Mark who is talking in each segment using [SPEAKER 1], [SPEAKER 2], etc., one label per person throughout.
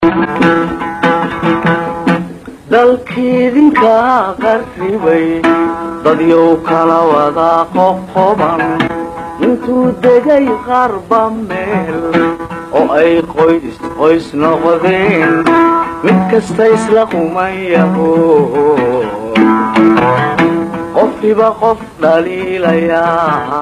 [SPEAKER 1] dalkiidinka qarribay dadyow kala wada qoqoban intuu degay qarba meel oo ay qoys qoys noqdeen mid kasta isla qumayaho qofkiba qof dhaliilayaa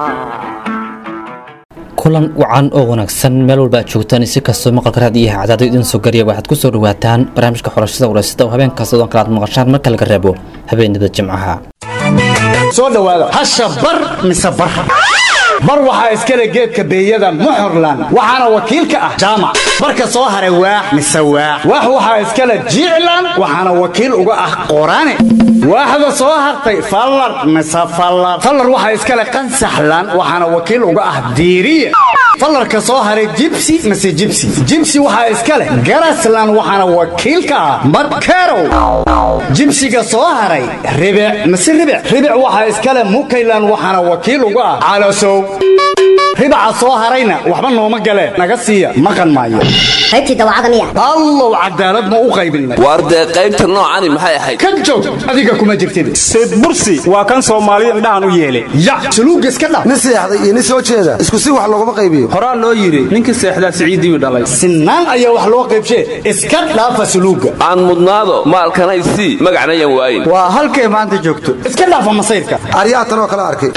[SPEAKER 2] kulan wacan oo wanaagsan meel walba aad joogtaan si kastoo maqalka raadiyaha cadaado idin soo gariya waxaad ku soo dhawaataan barnaamijka xorashada waraysada oo habeenkaas odan kale aad maqashaan marka laga reebo habeenada jimcaha
[SPEAKER 3] soo dhowaada hasha bar mise bar bar waxaa iskale geedka beeyada muxorlan waxaana wakiil ka ah jaamac barka soo haray waax mise waax waax waxaa iskale jiiclan waxaana wakiil uga ah qorane waaxda soo hartay fallar mise fallar fallar waxaa iskale qansaxlan waxaana wakiil uga ah diiriye fallarka soo haray jibsi mise jibsi jibsi waxaa iska leh garaslan waxaana wakiil ka ah markerow jibsiga soo haray ribic mise ribic ribic waxaa iska leh mukaylan waxaana wakiil uga ah calasow ribaca soo harayna waxba nooma galeen naga siiya maqan maayo
[SPEAKER 4] qaybtii dawacada miya
[SPEAKER 3] allow cadaalad ma u qaybinay
[SPEAKER 5] waar dee qaybta noocani maxay ahayd
[SPEAKER 3] ka joog adiga kuma jirtid
[SPEAKER 6] sayd bursi waa kan soomaaliya indhahan u yeelay
[SPEAKER 3] ya suluugga iska dhaf
[SPEAKER 7] nin seexday iyo nin soo jeeda isku si wax looguma qaybiyo
[SPEAKER 6] horaa loo yidhi ninkii seexdaa siciidiiu dhalay
[SPEAKER 3] sinaan ayaa wax loo qaybshee iska dhaafa suluugga
[SPEAKER 5] aan mudnaado maalkanay sii magacnayan waayin
[SPEAKER 3] waa halkay maanta joogto iska dhaafa masayrka
[SPEAKER 7] aryaha tanoo kala arkay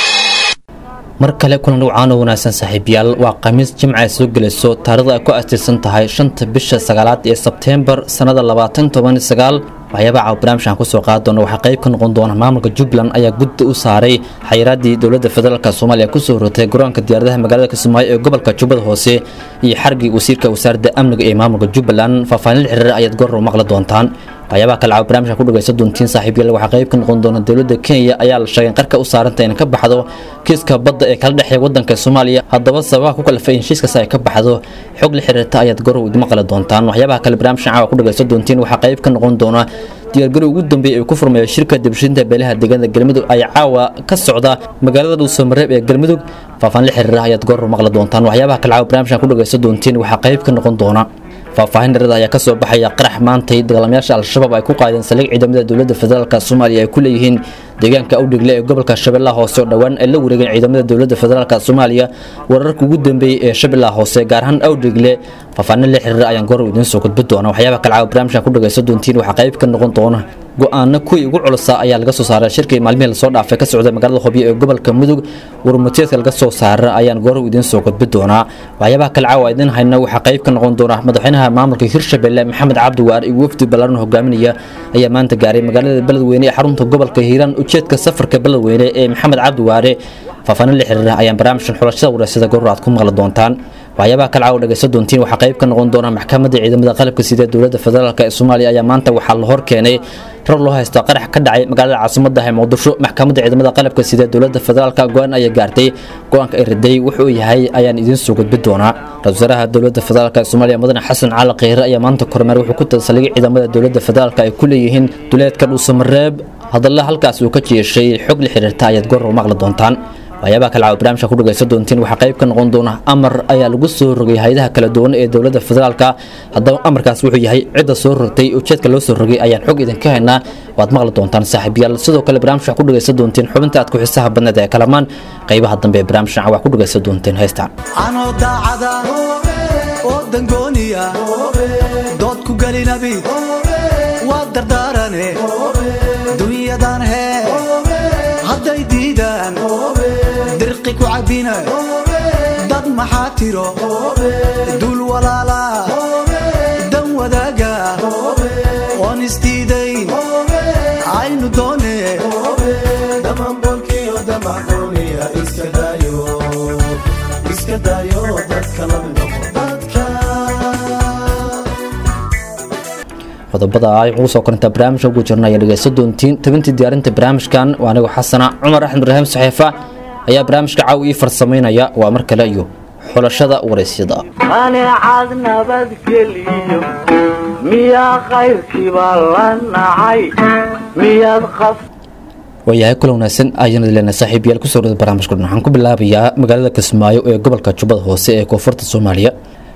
[SPEAKER 2] mar kale kulan dhawcaan oo wanaagsan saaxiibayaal waa khamiis jimca ay soo gelayso taarikhda ay ku astirsan tahay shanta bisha sagaalaad ee sebteembar sannada labaatan toban sagaal waxyaabaha caawa barnaamijkan kusoo qaadi doona waxaa qayb ka noqon doona maamulka jubbaland ayaa gudda u saaray xayiraaddii dowladda federaalk soomaaliya kusoo horotay garoonka diyaaradaha magaalada kismaayo ee gobolka jubbada hoose iyo xargii wasiirka wasaaradda amniga ee maamulka jubbaland faahfaahin la xiriira ayaad goor maqli doontaan waxyaabaha kale caawa barnaamijka ku dhagaysan doontiin saaxiibayaal waxaa qayb ka noqon doona dowladda kenya ayaa la sheegay in qarka u saaranta inay ka baxdo kiiska badda ee kala dhexeeya waddanka soomaaliya haddaba sababaha ku kalafay in heshiiskaas ay ka baxdo xog la xiriirta ayaad goor idin maqli doontaan waxyaabaha kale barnaamijkan caawa ku dhagaysan doontiin waxaa qayb ka noqon doona diyaargarow ugu dambeeyay ay ku furmaya shirka dibshinta beelaha deegaanada galmudug ayaa caawa ka socda magaalada dhuusamareeb ee galmudug faahfaahin la xiriira ayaad goor maqli doontaan waxyaabaha kale caawa barnaamijkan ku dhagaysan doontiin waxaa qayb ka noqon doona faahfaahin dharada ayaa kasoo baxaya qarax maantay dagaalamayaasha al-shabaab ay ku qaadeen saldhig ciidamada dowladda federaalk soomaaliya ay ku leeyihiin deegaanka awdhigle ee gobolka shabeellaha hoose oo dhowaan ay la wareegeen ciidamada dowladda federaalk soomaaliya wararka ugu dambeeyey ee shabeellaha hoose gaar ahaan awdhigle faahfaahin la xiriira ayaan goor idiin soo gudbi doona waxyaabaha kale caawa barnaamijkan ku dhagaysan doontiin waxaa qayb ka noqon doona go-aano kuwii ugu culusa ayaa laga soo saaray shirkii maalmihii lasoo dhaafay ka socda magaalada hobyo ee gobolka mudug warmuteedka laga soo saara ayaan goor idiin soo gudbi doonaa waxyaabaha kale caawa idiin hayna waxaa qayb ka noqon doona madaxweynaha maamulka hirshabelle maxamed cabdiwaar iyo wafdi ballaaran hogaaminaya ayaa maanta gaaray magaalada beledweyne ee xarunta gobolka hiiraan ujeedka safarka beledweyne ee maxamed cabdiwaare faahfaahin la xiriira ayaan barnaamijkan xulashada wareysada goor aad ku maqli doontaan waxyaabaha kale caawa dhagaysan doontiin waxaa qayb ka noqon doona maxkamadda ciidamada qalabka sida dowladda federaalk ee soomaaliya ayaa maanta waxaa la hor keenay rar loo haysto qarax ka dhacay magaalada caasimadda ee muqdisho maxkamadda ciidamada qalabka sida dowladda federaalk go-aan ayaa gaartay go-aanka ay riday wuxuu yahay ayaan idiin soo gudbi doonaa ra-isul wasaaraha dowladda federaalk ee soomaaliya mudane xasan cali kheyre ayaa maanta kormeer wuxuu ku talsaligay ciidamada dowladda federaalk ay ku leeyihiin duleedka dhuusamareeb hadalla halkaas uu ka jeeshay xog la xiriirta ayaad goor maqli doontaan waxyaabaha kale caawa barnaamijka ku dhagaysan doontiin waxaa qayb ka noqon doona amar ayaa lagu soo rogay hay-adaha kala duwan ee dowladda federaalka haddaba amarkaas wuxuu yahay cidda soo rogtay ujeedka loo soo rogay ayaan xog idinka haynaa waad maqli doontaan saaxiibayaal sidoo kale barnaamijka ku dhagaysan doontiin xubinta aad ku xisaha badneed ee kalamaan qaybaha dambe ee barnaamijkan wax ku dhagaysan doontiin heystaan
[SPEAKER 8] anoo daacada oo dangooniya dood ku gelinabi waa dardaarane dunyadan hee hadday diidaan dirqi ku cabbina dad maxaa tiro dul walaala dan wadaaga oon isdiidayn aynu doone
[SPEAKER 2] qodobada ay ugu soo korintaa barnaamijka ugu jirna ayaa dhegaysan doontiin tabintii diyaarinta barnaamijkan waa anigu xasana cumar axmed ibraahim saxiifa ayaa barnaamijka caaw ii farsamaynaya waa mar kale iyo xulashada waraysyada
[SPEAKER 1] qaneecad nabadgeliyo miyaa qayrkiibaa la nacay miyaad qaf
[SPEAKER 2] waayahay kula wanaagsan ayaan leena saaxiibayaal kusoo dhada barnaamijka waxaan ku bilaabayaa magaalada kismaayo ee gobolka jubbada hoose ee koonfurta soomaaliya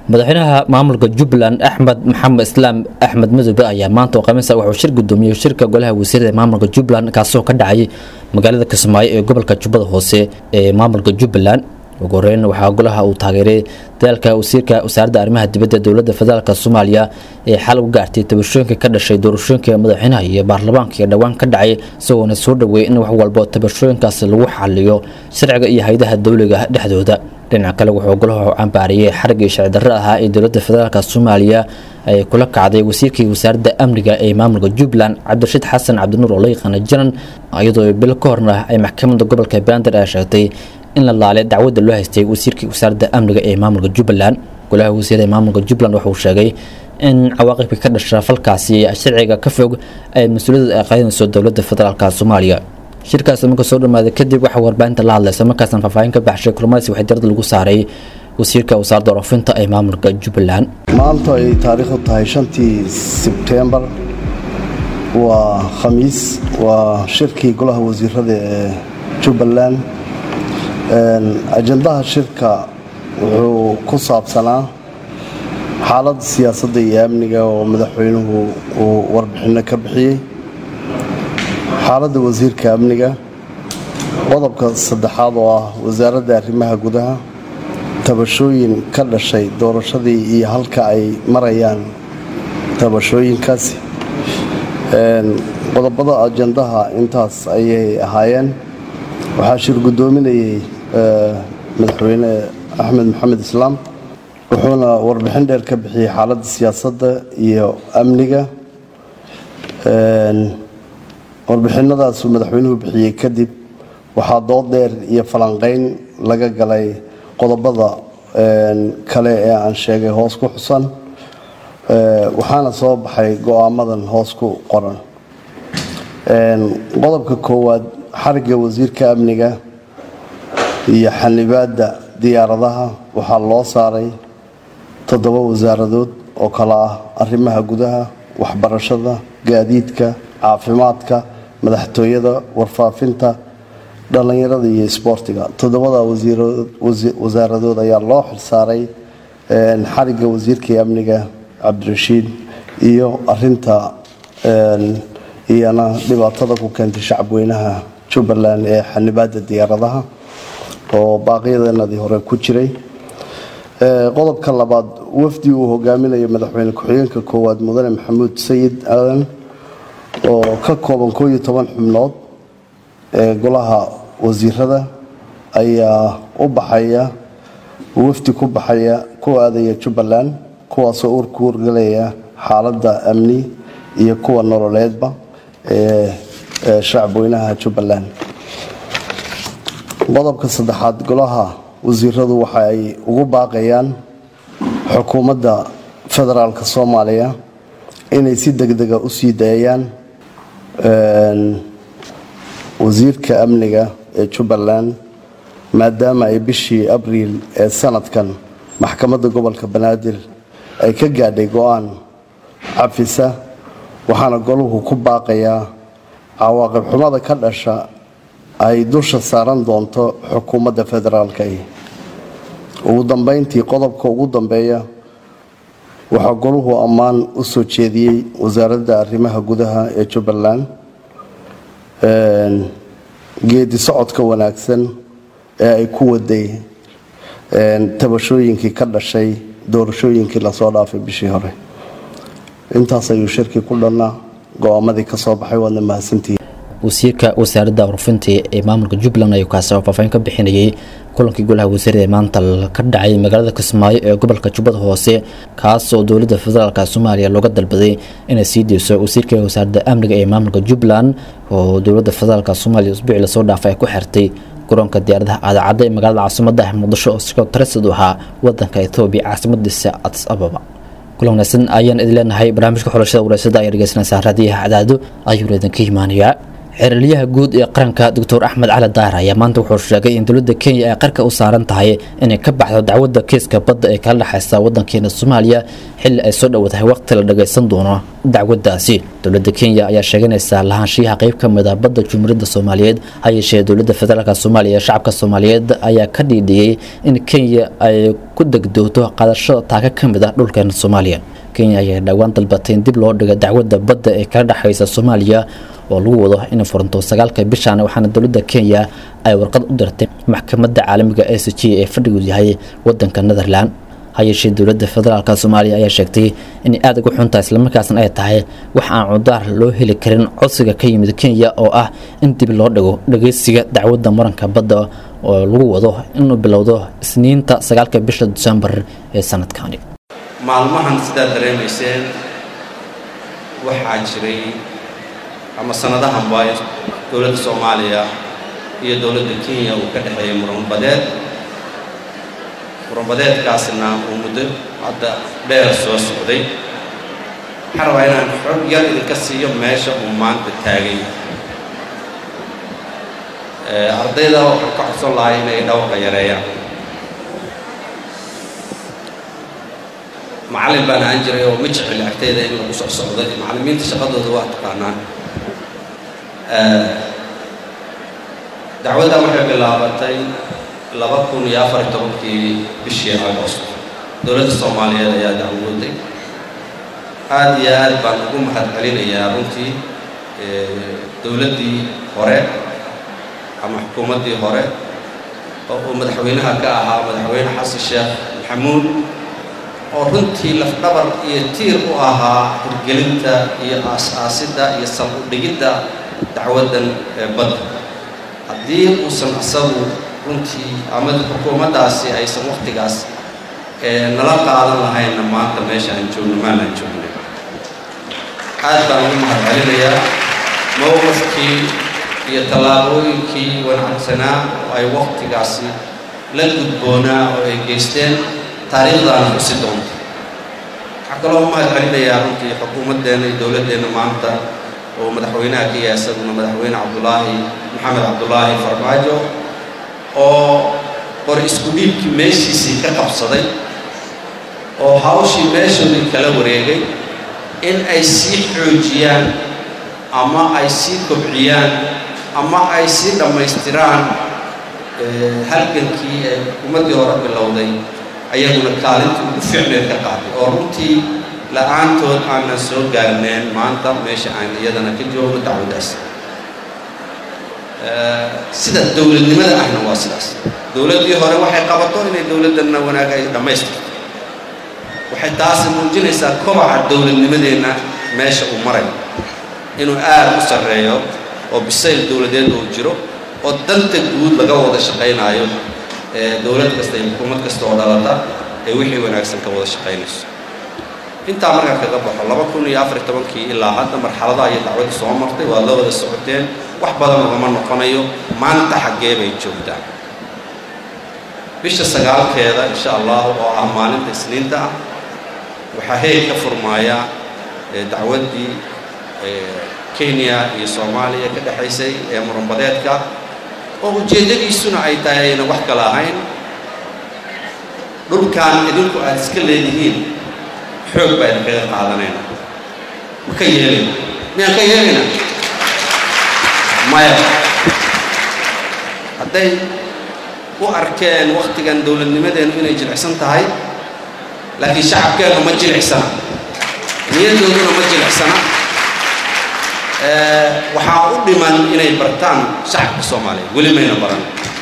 [SPEAKER 2] madaxweynaha maamulka jubbaland axmed maxamed islaam axmed madoobe ayaa maanta oo khamiisa wuxuu shir gudoomiyey shirka golaha wasiirada ee maamulka jubbaland kaasoo ka dhacay magaalada kismaayo ee gobolka jubbada hoose ee maamulka jubbaland ugu horeyn waxaa golaha uu taageeray dadaalka wasiirka wasaaradda arrimaha dibadda dowladda federaalk soomaaliya ee xal u gaartay tabashooyinka ka dhashay doorashooyinka madaxweynaha iyo baarlamaanka ee dhowaan ka dhacay isagoona soo dhoweeyay in wax walbo tabashooyinkaasi lagu xaliyo sharciga iyo hay-adaha dowliga dhexdooda dhinaca kale wuxuu golaha cambaariyey xarigii sharci darro ahaa ee dowladda federaalk soomaaliya ay kula kacday wasiirkii wasaaradda amniga ee maamulka jubbaland cabdirashiid xasan cabdinuur oo la yaqaana janan iyadoo bil ka horna ay maxkamadda gobolka bandir ay sheegtay in la laalay dacwadda loo haystay wasiirkii wasaaradda amniga ee maamulka jubbaland golaha wasiirada ee maamulka jubbaland wuxuu sheegay in cawaaqibka ka dhasha falkaasi sharciga ka fog ay mas-uuliyadda ay qaadanayso dowladda federaalk soomaaliya shirkaas marka soo dhamaaday kadib waxaa warbaahinta la hadlaysa markaasna faahfaahin ka baxshay kulmadaasi waxay diradda lagu saaray wasiirka wasaaradda waroofinta ee maamulka jubbaland
[SPEAKER 4] maanta ay taariikhdu tahay shantii sebtembar waa khamiis waa shirkii golaha wasiirada ee jubbaland ajandaha shirka wuxuu ku saabsanaa xaaladda siyaasadda iyo amniga oo madaxweynuhu uu warbixinno ka bixiyey xaaladda wasiirka amniga qodobka saddexaad oo ah wasaaradda arrimaha gudaha tabashooyin ka dhashay doorashadii iyo halka ay marayaan tabashooyinkaasi qodobada ajandaha intaas ayay ahaayeen waxaa shir guddoominayay madaxweyne axmed maxamed islaam wuxuuna warbixin dheer ka bixiyey xaaladda siyaasadda iyo amniga warbixinadaasuu madaxweynuhu bixiyey kadib waxaa dood dheer iyo falanqeyn laga galay qodobada kale ee aan sheegay hoos ku xusan waxaana soo baxay go-aamadan hoos ku qoran qodobka koowaad xarigga wasiirka amniga iyo xanibaadda diyaaradaha waxaa loo saaray toddoba wasaaradood oo kale ah arrimaha gudaha waxbarashada gaadiidka caafimaadka madaxtooyada warfaafinta dhallinyarada iyo isboortiga toddobada wasaaradood ayaa loo xilsaaray xarigga wasiirkai amniga cabdirashiid iyo arinta iyana dhibaatada ku keentay shacabweynaha jubbaland ee xanibaadda diyaaradaha oo baaqyadanadii hore ku jiray qodobka labaad wafdi uu hogaaminayo madaxweyne ku-xigeenka koowaad mudane maxamuud sayid aadan oo ka kooban koo iyo toban xubnood ee golaha wasiirada ayaa u baxaya wafdi ku baxaya ku aadaya jubbaland kuwaasoo urku urgalaya xaaladda amni iyo kuwa nololeedba ee shacabweynaha jubbaland qodobka saddexaad golaha wasiiradu waxa ay ugu baaqayaan xukuumadda federaalka soomaaliya inay si degdega u sii daayaan wasiirka amniga ee jubbaland maadaama ay bishii abriil ee sanadkan maxkamadda gobolka banaadir ay ka gaadhay go-aan cafisa waxaana goluhu ku baaqayaa cawaaqib xumada ka dhasha ay dusha saaran doonto xukuumadda federaalka ugu dambeyntii qodobka ugu dambeeya waxaa goluhu ammaan u soo jeediyey wasaaradda arrimaha gudaha ee jubbaland geedi socodka wanaagsan ee ay ku waday tabashooyinkii ka dhashay doorashooyinkii lasoo dhaafay bishii hore intaas ayuu shirkii ku dhannaa go-aamadii ka soo baxay waadna mahadsantihiin
[SPEAKER 2] wasiirka wasaaradda warfinta ee maamulka jubbaland ayuu kaasi faahfaahin ka bixinayay kulankii golaha wasiirada ee maanta ka dhacay magaalada kismaayo ee gobolka jubbada hoose kaas oo dowladda federaalk soomaaliya looga dalbaday inay sii deyso wasiirka wasaaradda amniga ee maamulka jubbaland oo dowladda federaalk soomaaliya usbuuci lasoo dhaafay ay ku xirtay garoonka diyaaradaha aadacadda ee magaalada caasimada muqdisho oo sikoo taresad u ahaa wadanka etoobiya caasimadiisa adis ababa kulan wanaagsan ayaan idin leenahay barnaamijka xulashada wareysada ayaa dhegeysanaysaa raadiyaha cadaado ayuuna idinka imaanayaa xeralyaha guud ee qaranka doctor axmed cali daahir ayaa maanta wuxuu sheegay in dowladda kenya ay qarka u saaran tahay inay ka baxdo dacwadda kiiska badda ee kala dhexaysa wadankeena soomaaliya xilli ay soo dhowdahay waqti la dhagaysan doono dacwaddaasi dowladda kenya ayaa sheeganaysaa lahaanshiyaha qayb ka mid ah badda jumhuuriyadda soomaaliyeed ha yeeshee dowladda federaalk soomaaliya ee shacabka soomaaliyeed ayaa ka dhiidhiyey in kenya ay ku degdoogto qaadashada taaka ka mid ah dhulkeena soomaaliya kenya ayaa dhowaan dalbatay in dib loo dhigo dacwadda badda ee kala dhexaysa soomaaliya oo lagu wado inay furanto sagaalka bishan waxaana dowladda kenya ay warqad u dirtay maxkamadda caalamiga e c g ee fadhigu yahay wadanka netherland ha yeeshee dowladda federaalk soomaaliya ayaa sheegtay inay aada uga xuntahay islamarkaasna ay tahay wax aan cudaar loo heli karin codsiga ka yimid kenya oo ah in dib loo dhigo dhageysiga dacwadda muranka badda oo lagu wado inuu bilowdo isniinta sagaalka bisha disembar ee sanadkani
[SPEAKER 9] maalmahan sidaad dareemayseen waxaa jiray ama sanadahan baa dowladda soomaaliya iyo dowladda kenya uu ka dhexeeyay muranbadeed muranbadeedkaasna uu muddo hadda dheer soo socday waxaan rabaa inaan xog yar idinka siiyo meesha uu maanta taagay ardayda waxaan ka codsan lahay inay dhawrka yareeyaan macallin baan ahaan jiray oo ma jecel agtayda in lagu soc socday macallimiinta shaqadooda waa taqaanaan dacwaddan waxay bilaabatay laba kun iyo afar iyo tobankii bishii agost dowladda soomaaliyeed ayaa dacwooday aada iyo aad baan ugu mahad celinayaa runtii dowladdii hore ama xukuumaddii hore oo uu madaxweynaha ka ahaa madaxweyne xasan sheekh maxamuud oo runtii lafdhabar iyo tiir u ahaa hirgelinta iyo aas-aasidda iyo sal u dhigidda dacwaddan ee badda haddii uusan isagu runtii ama xukuumaddaasi aysan wakhtigaas nala qaadan lahaynna maanta meesha aan joogno maalaan joognay aad baan ugu mahad celinayaa mowqifkii iyo tallaabooyinkii wanaagsanaa oo ay wakhtigaasi la gudboonaa oo ay geysteen taariikhdaana xusi doonta waxaa kaloo mahad celinayaa runtii xukuumaddeenna iyo dowladdeenna maanta oo madaxweynaha ka yahay isaguna madaxweyne cabdulaahi maxamed cabdulaahi farmaajo oo qor isku dhiibkii meeshiisii ka qabsaday oo hawshii meeshoodii kala wareegay in ay sii xoojiyaan ama ay sii kobciyaan ama ay sii dhammaystiraan halgankii ee xukuumaddii hore bilowday ayaguna kaalintii ugu fiicneed ka qaatay oo runtii la-aantood aanan soo gaarneen maanta meesha aan iyadana ka joogno dacwaddaas sida dowladnimada ahna waa sidaas dowladdii hore waxay qabato inay dowladdanna wanaag ay dhammaystirto waxay taasi muujinaysaa kobaca dowladnimadeenna meesha uu marayo inuu aad u sarreeyo oo bisayl dowladeed uu jiro oo danta guud laga wada shaqaynaayo dowlad kasta iyo xukuumad kasta oo dhalata ee wixii wanaagsan ka wada shaqaynayso intaa markaan kaga baxo laba kun iyo afar iyo tobankii ilaa hadda marxaladaha iyo dacwadda soo martay waad la wada socoteen wax badan ugama noqonayo maanta xaggee bay joogtaa bisha sagaalkeeda insha allah oo ah maalinta isniinta ah waxaa heeg ka furmaaya dacwaddii kenya iyo soomaaliya ka dhexaysay ee muranbadeedka oo ujeeddadiisuna ay tahay ayna wax kala ahayn dhulkan idinku aad iska leedihiin xoog baa idinkaga qaadanayna ma ka yeelayna miyaan ka yeelayna maya hadday u arkeen wakhtigan dowladnimadeennu inay jilicsan tahay laakiin shacabkeennu ma jilicsana niyaddooduna ma jilicsana waxaa u dhiman inay bartaan shacabka soomaaliyeed weli mayna baran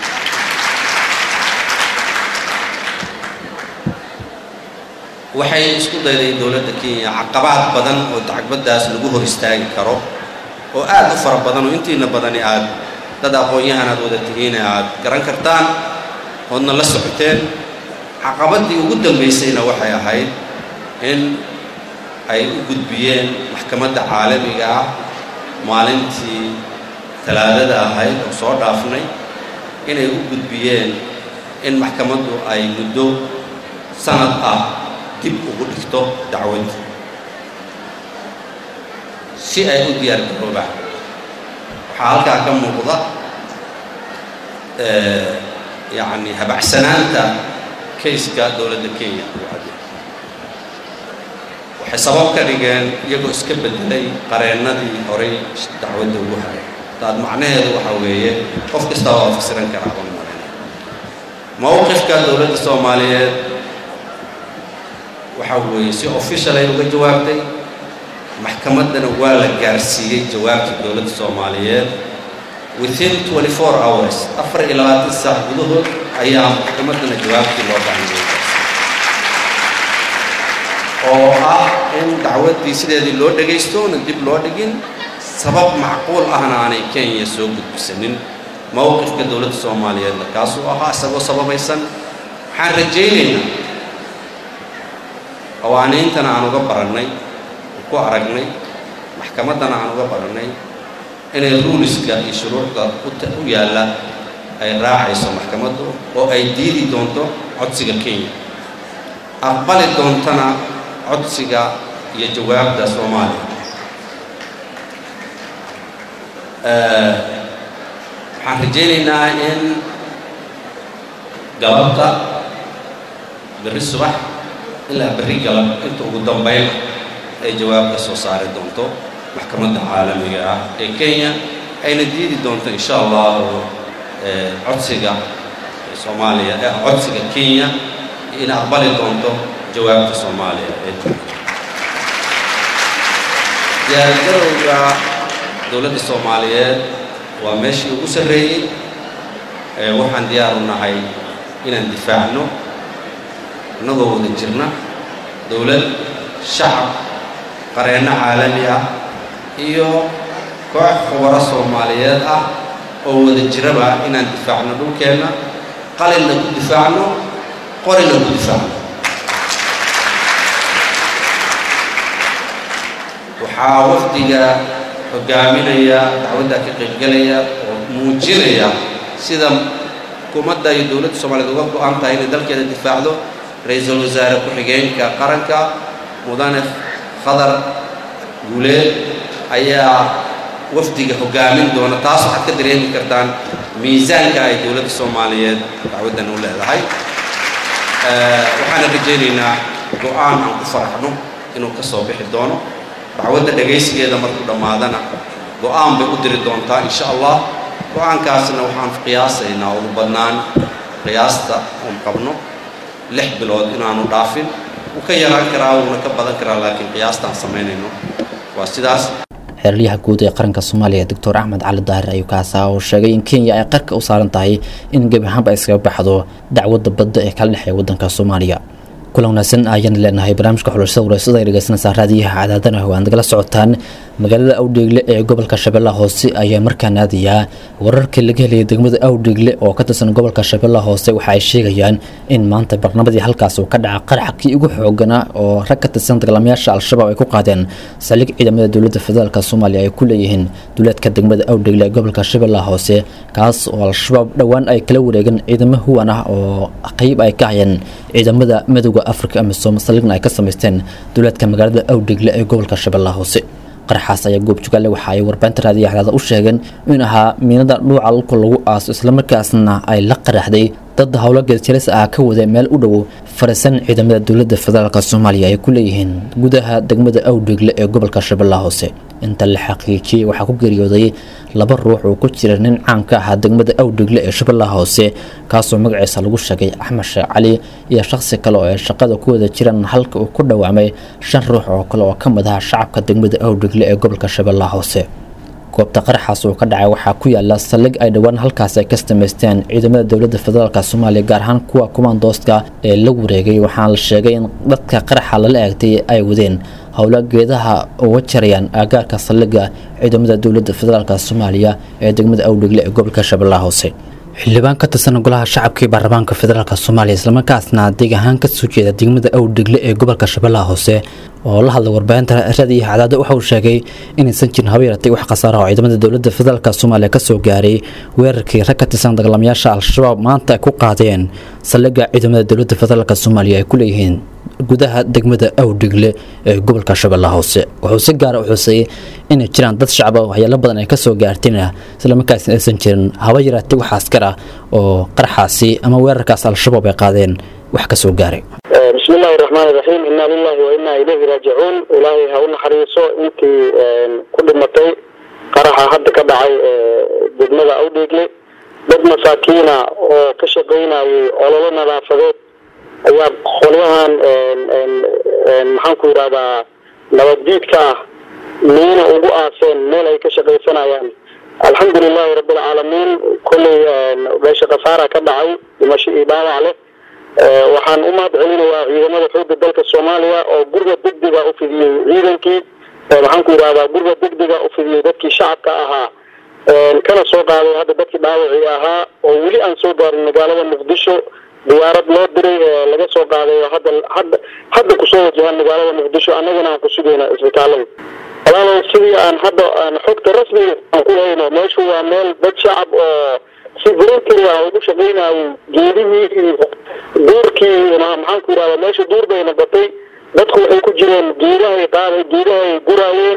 [SPEAKER 9] waxay isku dayday dowladda kenya caqabaad badan oo dacbaddaas lagu hor istaagi karo oo aad u fara badan oo intiina badani aad dad aqoon-yahan aad wada tihiine aad garan kartaan oodna la socoteen caqabaddii ugu dambaysayna waxay ahayd in ay u gudbiyeen maxkamadda caalamiga ah maalintii talaadada ahayd oo soo dhaafnay inay u gudbiyeen in maxkamaddu ay muddo sanad ah dib ugu dhigto dacwadda si ay u diyaar garoobaan waxaa halkaa ka muuqda yacni habacsanaanta kayska dowladda kenya waxay sabab ka dhigeen iyagoo iska bedelay qareennadii horay dacwadda ugu haray taad macnaheedu waxa weeye qof kasta waa fasiran karaa baan malayna mowqifka dowladda soomaaliyeed waxa weeye si official ay uga jawaabtay maxkamaddana waa la gaarsiiyey jawaabta dowladda soomaaliyeed within 24 hours afar iyo labaatan saac gudahood ayaa maxkamaddana jawaabtii loo baahanyay oo ah in dacwaddii sideedii loo dhagaysto na dib loo dhigin sabab macquul ahna aanay kenya soo gudbisanin mowqifka dowladda soomaaliyeedna kaasuu ahaa isagoo sababaysan waxaan rajaynaynaa qawaaniintana aan uga barannay ku aragnay maxkamaddana aan uga barannay inay ruuliska iyo shuruucda u yaalla ay raacayso maxkamaddu oo ay diidi doonto codsiga kenya aqbali doontana codsiga iyo jawaabda soomaaliya waxaan rajaynaynaa in galabta berri subax ilaa berri galab inta ugu dambayn ay jawaab ka soo saari doonto maxkamadda caalamiga ah ee kenya ayna diidi doonto insha allahu codsiga soomaaliya ee codsiga kenya ina aqbali doonto jawaabta soomaaliya ee diyaargarowga dowladda soomaaliyeed waa meeshii ugu sarreeyey waxaan diyaar u nahay inaan difaacno innagoo wada jirna dowlad shacab qareenno caalami ah iyo koox khubaro soomaaliyeed ah oo wada jiraba inaan difaacno dhulkeenna qalinna ku difaacno qorina ku difaacno waxaa wafdiga hogaaminaya dacwadda ka qaybgelaya oo muujinaya sida xukuumadda iyo dowladda soomaaliyeed uga go-an tahay inay dalkeeda difaacdo ra-iisul wasaare ku-xigeenka qaranka mudane khadar guuleed ayaa wafdiga hogaamin doona taas waxaad ka dareemi kartaan miisaanka ay dowladda soomaaliyeed dacwaddan u leedahay waxaana rajaynaynaa go-aan aan ku faraxno inuu ka soo bixi doono dacwadda dhagaysigeeda markuu dhammaadana go-aan bay u diri doontaa insha allah go-aankaasna waxaan qiyaasaynaa ugu badnaan qiyaasta oon qabno lix bilood inaanu dhaafin wuu ka yaraan karaa wuuna ka badan karaa laakiin qiyaastaan samaynayno waa sidaas
[SPEAKER 2] xeeraryaha guud ee qaranka soomaaliya doctor axmed cali daahir ayuu kaasaa oo sheegay in kenya ay qarka u saaran tahay in gebi ahaanba ay iskaga baxdo dacwadda badda ee kala dhexeeya waddanka soomaaliya kulan wanaagsan ayaan leenahay barnaamijka xulashada wareysada ay dhegeysanaysaa raadiyaha cadaadana oo aad nagala socotaan magaalada awdheegle ee gobolka shabeellaha hoose ayaa markaan aadayaa wararkii laga helaya degmada awdheegle oo ka tirsan gobolka shabeellaha hoose waxa ay sheegayaan in maanta barnamadii halkaas uu ka dhaca qaraxkii ugu xooganaa oo rag ka tirsan dagaalamayaasha al-shabaab ay ku qaadeen saldhig ciidamada dowladda federaalk soomaaliya ay ku leeyihiin duleedka degmada awdheegle ee gobolka shabeellaha hoose kaas oo al-shabaab dhowaan ay kala wareegeen ciidamo huwan ah oo qeyb ay ka hayeen ciidamada madowga africa amisom saldhigna ay ka samaysteen duleedka magaalada awdheegle ee gobolka shabeellaha hoose qaraxaas ayaa goobjogaalle waxa ay warbaahinta raadiya xadaada u sheegeen in ahaa miinada dhuuca lulka lagu aaso islamarkaasna ay la qaraxday dad howlo geedjalis ah ka wada meel u dhow farisan ciidamada dowladda federaalk soomaaliya ay ku leeyihiin gudaha degmada awdheegle ee gobolka shabeellaha hoose inta la xaqiijiyey waxaa ku geeriyooday laba ruux oo ku jira nin caan ka ahaa degmada awdheegle ee shabeellaha hoose kaasoo magaciisa lagu sheegay axmed sheekh cali iyo shakhsi kale oo ay shaqada ku wada jiraan halka uu ku dhawaamay shan ruux oo kale oo ka mid aha shacabka degmada awdheegle ee gobolka shabeellaha hoose goobta qaraxaas uu ka dhacay waxaa ku yaala saldhig ay dhowaan halkaas ay ka samaysteen ciidamada dowladda federaalk soomaaliya gaar ahaan kuwa kumaandooska ee la wareegay waxaana la sheegay in dadka qaraxa lala eegtay ay wadeen howlo geedaha uga jarayaan aagaarka saldhigga ciidamada dowladda federaalk soomaaliya ee degmada awdhegle ee gobolka shabeellaha hoose xildhibaan ka tirsan golaha shacabka ee baarlamaanka federaalk soomaaliya islamarkaasna deeg ahaan kasoo jeeda degmada awdhegle ee gobolka shabeellaha hoose oo la hadlay warbaahinta raadiyo cadaada waxa uu sheegay inaysan jirin haba yaratay wax khasaara oo ciidamada dowladda federaalk soomaaliya kasoo gaaray weerarkii rag ka tirsan dagaalamayaasha al-shabaab maanta ay ku qaadeen saldhigga ciidamada dowladda federaalk soomaaliya ay ku leeyihiin gudaha degmada awdhigle ee gobolka shabeellaha hoose wuxuu si gaara u xuseeyey inay jiraan dad shacaba waxyaalo badan ay kasoo gaartayna islamarkaasna aysan jirin haba yaraatay wax askar ah oo qarxaasi ama weerarkaas al-shabaab ay qaadeen wax kasoo gaaray
[SPEAKER 10] bismi illaahi raxmaani raxiim inaa lilahi wa inaa ilayhi raajicuun ilaahay ha u naxariiso intii ku dhimatay qaraxa hadda ka dhacay degmada awdheegle dad masaakiina oo ka shaqaynayay ololo nadaafadeed ayaa qolyahan maxaan ku yidhahdaa nabaddiidka ah miina ugu aaseen meel ay ka shaqaysanayaan alxamdu lilahi rabbilcaalamiin kolley meesha khasaara ka dhacay dhimasho iyo dhaawac leh waxaan u mahad celinayaa ciidamada xoogga dalka soomaaliya oo gurga degdega u fidiyey ciidankii maxaan ku yidhahdaa gurga degdega u fidiyey dadkii shacabka ahaa kana soo qaaday hadda dadkii dhaawacii ahaa oo weli aan soo gaarin magaalada muqdisho diyaarad loo diray laga soo qaaday oo hadda hadda hadda kusoo wajahaan magaalada muqdisho annagana aan ku sugayna isbitaalada walaalow sidii aan hadda aan xogta rasmiga aan ku hayno meeshu waa meel dad shacab oo si voluntary ah ugu shaqaynayay geedihii iyo duurkii maxaan ku yidhahdaa meesha duur bay noqotay dadku waxay ku jireen geedahay qaaday geedahay guraayeen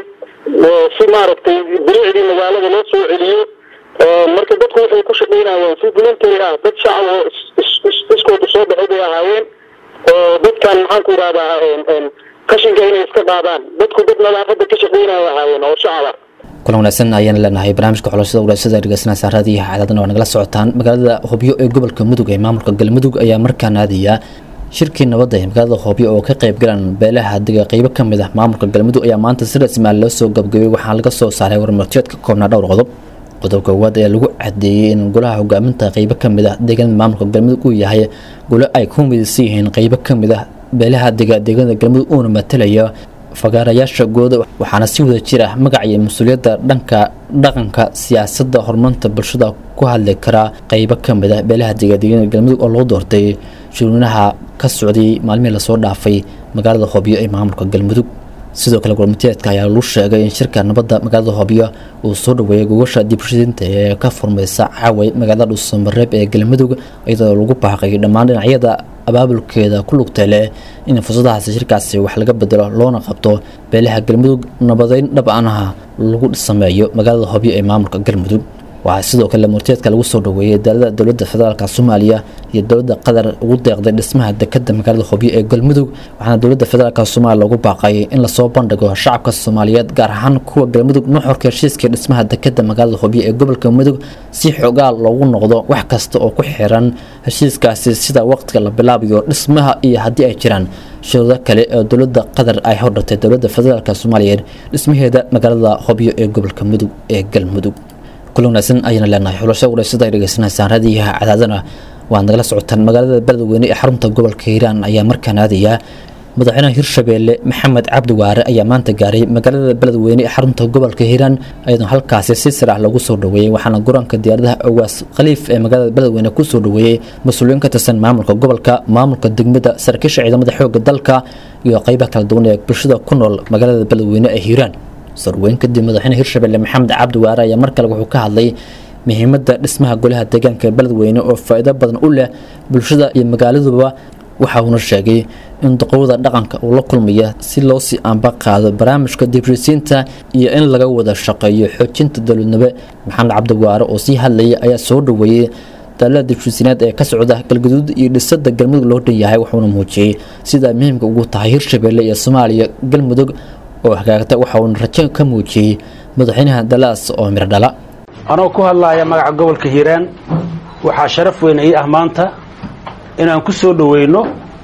[SPEAKER 10] si maaragtay bilicdii magaalada loo soo celiyo marka dadku waxay ku shaqaynayeen si voluntary ah dad shacab oo iskooda soo baxay bay ahaayeen oo dadkan maxaan ku yidhahdaa qashinka inay iska qaadaan dadku dad nadaafada ka shaqaynaya ahaayeen oo shacaba
[SPEAKER 2] kulan wanaagsan ayaan leenahay barnaamijka xulashada walaasada dhegeysanaa saaradiiha cadaadana waa nagala socotaan magaalada hobyo ee gobolka mudug ee maamulka galmudug ayaa markaan aadaya shirkii nabadda ee magaalada hobyo oo ka qayb galaan beelaha dega qeybo ka mid ah maamulka galmudug ayaa maanta si rasmi ah loo soo gabagabay waxaa laga soo saaray warmartiyeed ka koobnaa dhowr qodob qodobka koowaad ayaa lagu cadeeyey in golaha hogaaminta qeybo ka mid ah deegaanada maamulka galmudug uu yahay golo ay ku midaysan yihiin qeybo ka mid ah beelaha dega deegaanada galmudug uuna matalaya fagaarayaasha gooda waxaana si wada jir ah magac iyo mas-uuliyadda dhanka dhaqanka siyaasadda horumarinta bulshada ku hadli karaa qeybo ka mid ah beelaha degadeegyada galmudug oo loo doortay shirweynaha ka socday maalmihii lasoo dhaafay magaalada hobyo ee maamulka galmudug sidoo kale gormiteedka ayaa lagu sheegay in shirka nabadda magaalada hobyo uu soo dhaweeyay gogasha dibshidinta ee ka furmaysa caaway magaalada dhuusamareeb ee galmudug iyadoo lagu baaqay dhammaan dhinacyada abaabulkeeda ku lugta leh in fursadahaasi shirkaasi wax laga bedelo loona qabto beelaha galmudug nabadeyn dhab anaha lagu sameeyo magaalada hobyo ee maamulka galmudug waxaa sidoo kale murteedka lagu soo dhaweeyey daalada dowladda federaalk soomaaliya iyo dowladda qatar ugu deeqday dhismaha dekada magaalada hobyo ee galmudug waxaana dowladda federaalk soomaaliya lagu baaqay in lasoo bandhigo shacabka soomaaliyeed gaar ahaan kuwa galmudug nuxurka heshiiska dhismaha dekada magaalada hobyo ee gobolka mudug si xogaal loogu noqdo wax kasta oo ku xiran heshiiskaasi sida waqtiga la bilaabayo dhismaha iyo haddii ay jiraan shuruudo kale oo dowladda qatar ay hordhigtay dowladda federaalk soomaaliyeed dhismaheeda magaalada hobyo ee gobolka mudug ee galmudug kulan wanaagsan ayayna leenahay xulasho walaysada ay dhegeysanaysaan raadiyaha cadaadana waad nagala socotaan magaalada beledweyne ee xarunta gobolka hiiraan ayaa markaan aadaya madaxweynaha hirshabeelle maxamed cabdi waare ayaa maanta gaaray magaalada beledweyne ee xarunta gobolka hiiraan iyadoo halkaasi si sir ah lagu soo dhaweeyey waxaana garoonka diyaaradaha ogaas khaliif ee magaalada beledweyne kusoo dhaweeyey mas-uuliyiin ka tirsan maamulka gobolka maamulka degmada saraakiisha ciidamada xooga dalka iyo qeybaha kala duwan ee bulshada ku nool magaalada beledweyne ee hiiraan sarweyn kadib madaxweyne hirshabelle maxamed cabdi waare ayaa mar kale wuxuu ka hadlay muhiimadda dhismaha golaha deegaanka beledweyne oo faa'iido badan u leh bulshada iyo magaaladuba waxa uuna sheegay in doqowada dhaqanka uu la kulmaya si loo sii aanba qaado barnaamijka dibrisiinta iyo in laga wada shaqeeyo xoojinta dowladnimo maxamed cabdi waare oo sii hadlayay ayaa soo dhaweeyey daalada dibshisiineed ee ka socda galgaduud iyo dhisada galmudug loo dhan yahay wuxuuna muujiyey sida muhiimka ugu tahay hirshabelle iyo soomaaliya galmudug oo hagaagta waxa uuna rajo ka muujiyey madaxweynaha dalaas oo miro dhala
[SPEAKER 11] anoo ku hadlaaya magaca gobolka hiiraan waxaa sharaf weyn ii ah maanta inaan ku soo dhoweyno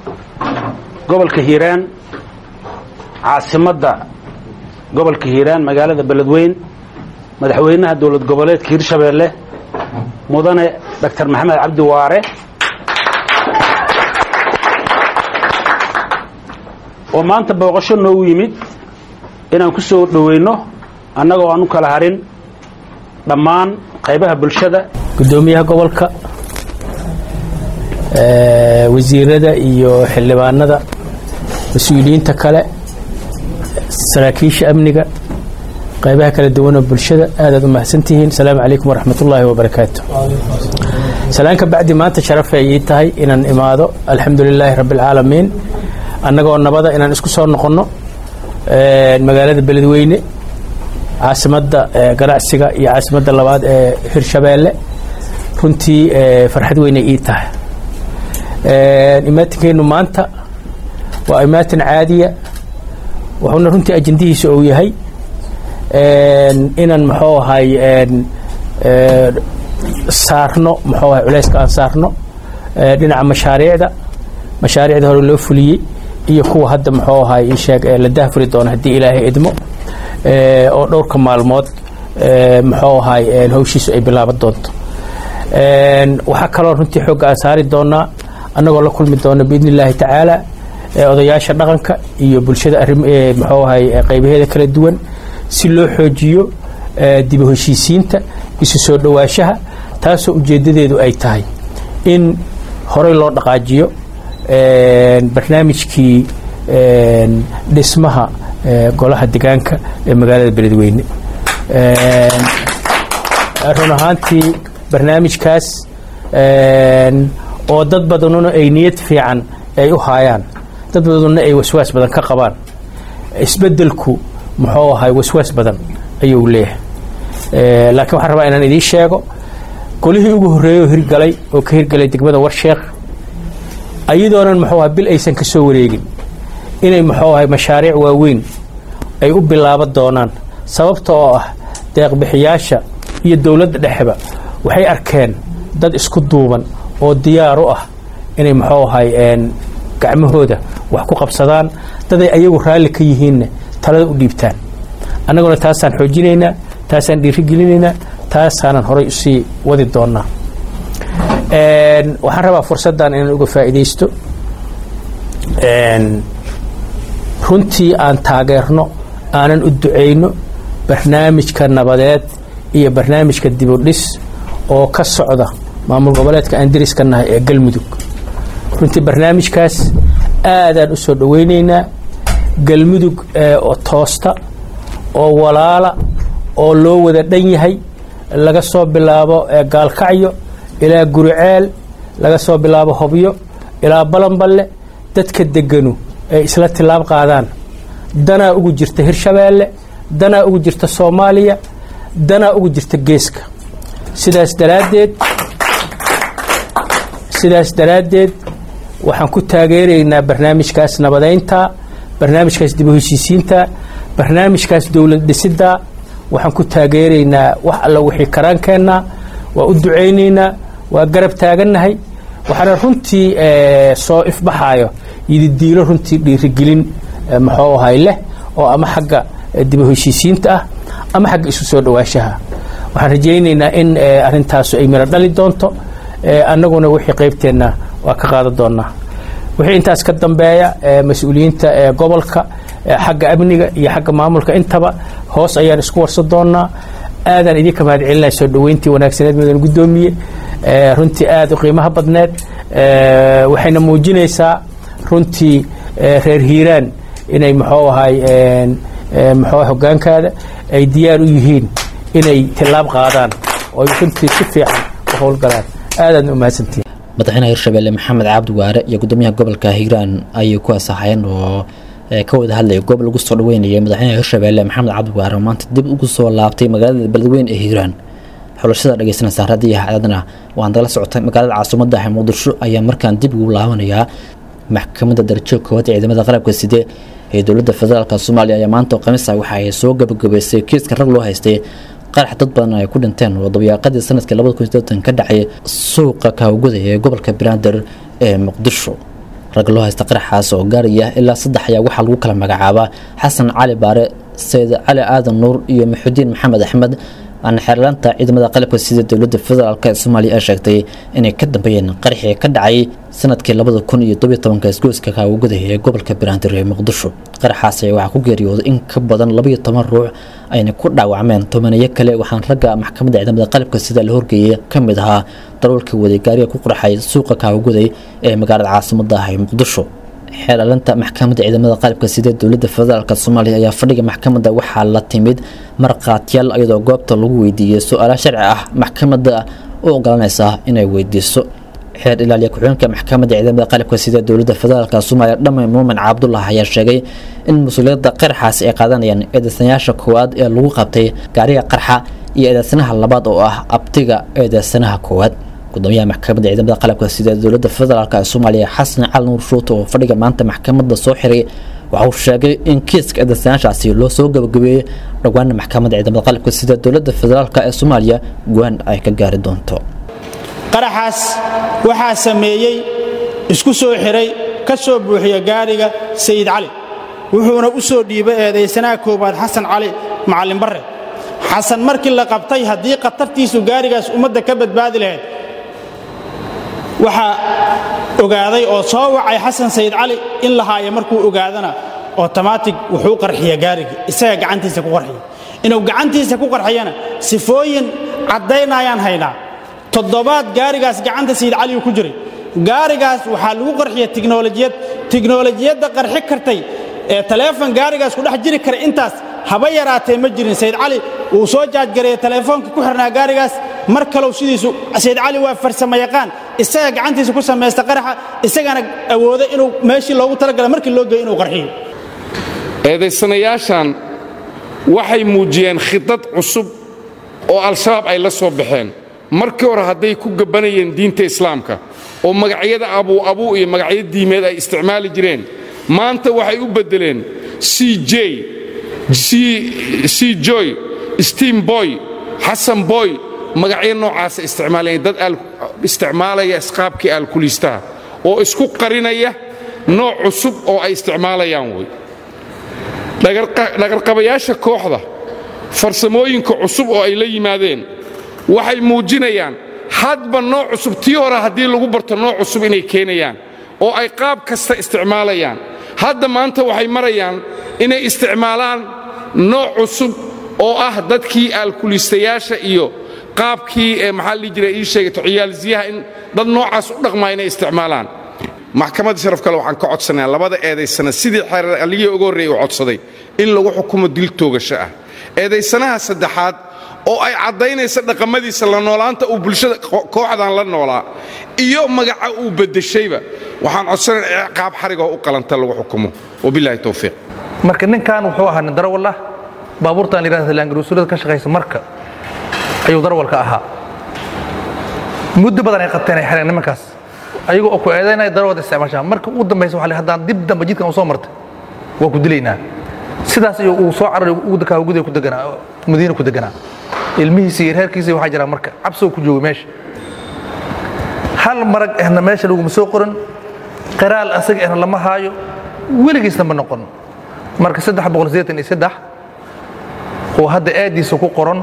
[SPEAKER 11] gobolka hiiraan caasimadda gobolka hiiraan magaalada beledweyn madaxweynaha dowlad goboleedka hirshabeelle mudane doctor maxamed cabdi waare oo maanta booqasho noogu yimid inaan ku soo dhoweyno annagoo aan u kala harin dhammaan qaybaha bulshada
[SPEAKER 12] gudoomiyaha gobolka wasiirada iyo xildhibaanada mas-uuliyiinta kale saraakiisha amniga qaybaha kala duwan oo bulshada aadaad u mahadsantihiin asalaamu calaykum waraxmat ullaahi wabarakaatu salaanka bacdi maanta sharafay ii tahay inaan imaado alxamdu lilaahi rabbi alcaalamiin annagoo nabada inaan isku soo noqonno magaalada beledweyne caasimadda ganacsiga iyo caasimadda labaad ee hirshabeelle runtii farxad weynay ii tahay imaatinkeenu maanta waa imaatin caadiya wuxuuna runtii ajendihiisa uu yahay inaan muxuu ahay saarno muxuu ahay culayska aan saarno dhinaca mashaariicda mashaariicda hore loo fuliyey iyo kuwa hadda muxuu ahay isheeg la dahfuri doono haddii ilaahay idmo oo dhowrka maalmood muxuu ahay hawshiisu ay bilaaban doonto waxaa kaloo runtii xoogga aan saari doonaa annagoo la kulmi doona biidni illaahi tacaala odayaasha dhaqanka iyo bulshada arrim muxuu ahay qaybaheeda kala duwan si loo xoojiyo dibu heshiisiinta isu soo dhowaanshaha taasoo ujeeddadeedu ay tahay in horey loo dhaqaajiyo barnaamijkii dhismaha golaha degaanka ee magaalada beledweyne run ahaantii barnaamijkaas oo dad badanuna ay niyad fiican ay u haayaan dad badanuna ay waswaas badan ka qabaan isbeddelku muxuu ahay waswaas badan ayuu leeyahay laakiin waxaan rabaa inaan idiin sheego golihii ugu horreeyey oo hirgalay oo ka hirgalay degmada warsheekh ayadoonan muxuu ahay bil aysan ka soo wareegin inay muxuu ahay mashaariic waaweyn ay u bilaaban doonaan sababta oo ah deeqbixiyaasha iyo dowladda dhexeba waxay arkeen dad isku duuban oo diyaar u ah inay muxuu ahay gacmahooda wax ku qabsadaan daday ayagu raalli ka yihiinna talada u dhiibtaan annaguna taasaan xoojinaynaa taasaan dhiirigelinaynaa taasaanan horay usii wadi doonaa waxaan rabaa fursaddan inaan uga faa'iidaysto runtii aan taageerno aanan u ducayno barnaamijka nabadeed iyo barnaamijka dibudhis oo ka socda maamul goboleedka aan deriska nahay ee galmudug runtii barnaamijkaas aadaan u soo dhowaynaynaa galmudug oo toosta oo walaala oo loo wada dhan yahay laga soo bilaabo gaalkacyo ilaa guriceel laga soo bilaabo hobyo ilaa balanballe dadka deganu ay isla tilaab qaadaan danaa ugu jirta hirshabeelle danaa ugu jirta soomaaliya danaa ugu jirta geeska sidaas daraaddeed sidaas daraaddeed waxaan ku taageeraynaa barnaamijkaas nabadaynta barnaamijkaas dib u heshiisiinta barnaamijkaas dowlad dhisidda waxaan ku taageeraynaa wax alla wixii karaankeenna waa u ducaynaynaa waa garab taagannahay waxaana runtii soo ifbaxaayo yididiilo runtii dhiirigelin muxuu ahay leh oo ama xagga dib u heshiisiinta ah ama xagga isu soo dhowaanshaha waxaan rajaynaynaa in arrintaasu ay miro dhali doonto annaguna wixii qaybteenna waa ka qaadan doonaa wixii intaas ka dambeeya mas-uuliyiinta gobolka xagga amniga iyo xagga maamulka intaba hoos ayaan isku warsan doonaa aadaan idinka mahad celinaya soo dhoweyntii wanaagsaneed mudan guddoomiye runtii aada u qiimaha badneed waxayna muujinaysaa runtii reer hiiraan inay muxuu ahay muxuu hogaankaada ay diyaar u yihiin inay tilaab qaadaan oo runtii si fiican u howlgalaan aadaad u mahadsantihin
[SPEAKER 2] madaxweynaha hirshabelle maxamed cabdi waare iyo gudoomiyaha gobolka hiiraan ayay ku asaxeen oo ka wada hadlaya goob lagu soo dhaweynayay madaxweynaha hirshabelle maxamed cabdi waare oo maanta dib ugu soo laabtay magaalada beledweyne ee hiiraan xulashada dhegeysanaysa raadiyo haadadna waan dala socotay magaalada caasimadda ah muqdisho ayaa markaan dib ugu laabanayaa maxkamadda darajo koowaad ee ciidamada qalabka side ee dowladda federaalk soomaaliya ayaa maanta oo khamiis ah waxa ay soo gabagabaysay kiiska rag loo haystay qarax dad badan ay ku dhinteen oo dabayaaqadii sanadkii labada kun sideetan ka dhacay suuqa kaawguda ee gobolka banaadir ee muqdisho rag loo haysta qaraxaas oo gaaraya ilaa saddex ayaa waxaa lagu kala magacaabaa xasan cali baare sayid cali aadan nuur iyo maxudiin maxamed axmed aan xeerlaanta ciidamada qalabka sida dowladda federaalk ee soomaaliya ay sheegtay inay ka dambeeyeen qaraxii ka dhacay sanadkii labada kun iyo tobiyo tobanka isgoyska kaawguda ee gobolka banaadir ee muqdisho qaraxaas ayaa waxaa ku geeriyooday in ka badan labaiyo toban ruux ayna ku dhaawacmeen tobaneyo kale waxaan ragga maxkamadda ciidamada qalabka sida la horgeeyay ka mid ahaa daroolka waday gaariga ku qarxay suuqa kaawguday ee magaalada caasimadda ah ee muqdisho xeelalinta maxkamadda ciidamada qalabka sida dowladda federaalk soomaaliya ayaa fadhiga maxkamadda waxaa la timid markhaatiyaal iyadoo goobta lagu weydiiyey su-aala sharci ah maxkamadda u ogolanaysa inay weydiiso xeer ilaaliya ku-xigeenka maxkamadda ciidamada qalabka sida dowladda federaalk soomaaliya dhamay muumin cabdullah ayaa sheegay in mas-uuliyadda qaraxaasi ay qaadanayaan eedeysanayaasha koowaad ee lagu qabtay gaariga qarxa iyo eedeysanaha labaad oo ah abtiga eedeysanaha koowaad gudoomiyaha maxkamadda ciidamada qalabka sida dowladda federaalk ee soomaaliya xasan cali nuur shuute oo fadhiga maanta maxkamadda soo xiray waxa uu sheegay in kiiska eedeysanayaashaasi loo soo gabagabeeyey dhowaana maxkamadda ciidamada qalabka sida dowladda federaalk ee soomaaliya go-aan ay ka gaari doonto
[SPEAKER 13] qaraxaas waxaa sameeyey isku soo xiray ka soo buuxiya gaariga sayid cali wuxuuna u soo dhiibay eedaysanaha koowaad xasan cali macallin barre xasan markii la qabtay haddii khatartiisu gaarigaas ummadda ka badbaadi lahayd waxaa ogaaday oo soo wacay xasan sayid cali in la haayo markuu ogaadana otomaatig wuxuu qarxiya gaarigii isaga gacantiisa ku qarxiya inuu gacantiisa ku qarxiyana sifooyin caddaynayaan haynaa toddobaad gaarigaas gacanta sayid cali uu ku jiray gaarigaas waxaa lagu qarxiya tiknolojiyad tiknolojiyadda qarxi kartay ee taleefon gaarigaas ku dhex jiri kara intaas haba yaraatee ma jirin sayid cali wuu soo jaajgareeyey taleefoonka ku xirnaa gaarigaas mar kalow sidiisu sayid cali waa farsamo yaqaan isaga gacantiisa ku samaysta qaraxa isagana awooda inuu meeshii loogu talagala markii loo geeyo inuu qarxiyo
[SPEAKER 14] eedaysanayaashan waxay muujiyeen khidad cusub oo al-shabaab ay la soo baxeen markii hore hadday ku gabbanayeen diinta islaamka oo magacyada abuu abuu iyo magacyo diimeed ay isticmaali jireen maanta waxay u beddeleen c j c joy steam boy xasan boy magacyo noocaasa isticmaalayeen dad isticmaalaya isqaabkii aalkuliistaha oo isku qarinaya nooc cusub oo ay isticmaalayaan wey dhagarqabayaasha kooxda farsamooyinka cusub oo ay la yimaadeen waxay muujinayaan hadba nooc cusub tii hore haddii lagu barto nooc cusub inay keenayaan oo ay qaab kasta isticmaalayaan hadda maanta waxay marayaan inay isticmaalaan nooc cusub oo ah dadkii aalkuliistayaasha iyo qaabkii ee maxaa lii jira ii sheegato ciyaalsiyaha in dad noocaas u dhaqmaa inay isticmaalaan maxkamadda sharaf kale waxaan ka codsanayaa labada eedaysana sidii xeeraligii uga horreeyey uu codsaday in lagu xukumo dil toogasho ah eedaysanaha saddexaad oo ay caddaynaysa dhaqamadiisa la noolaanta uu bulshada kooxdan la noolaa iyo magaca uu beddeshayba waxaan codsanaya qaab xarigoo u qalanta lagu xukumo wabilaahi towfiiq
[SPEAKER 15] marka ninkan wuxuu ahaa nin darawal ah baabuurtaan yidhahda laangaruusulada ka shaqaysa marka ayuu darawalka ahaa muddo badan ay qabteen ay xireen nimankaas ayagoo oo ku eedaynaya darawalda isticmaashaa marka ugu dambaysa waxa haddaan dib dambe jidkan u soo martay waa ku dilaynaa sidaas iyo uu soo cararay ugu gudiga ku deganaa madiina ku deganaa ilmihiisa iyo reerkiisa waxaa jira marka cabsoo ku joogay meesha hal marag ahna meesha laguma soo qoran qiraal asaga ahna lama haayo weligiisna ma noqon marka saddex boqol sideetan iyo saddex oo hadda aadiisa ku qoran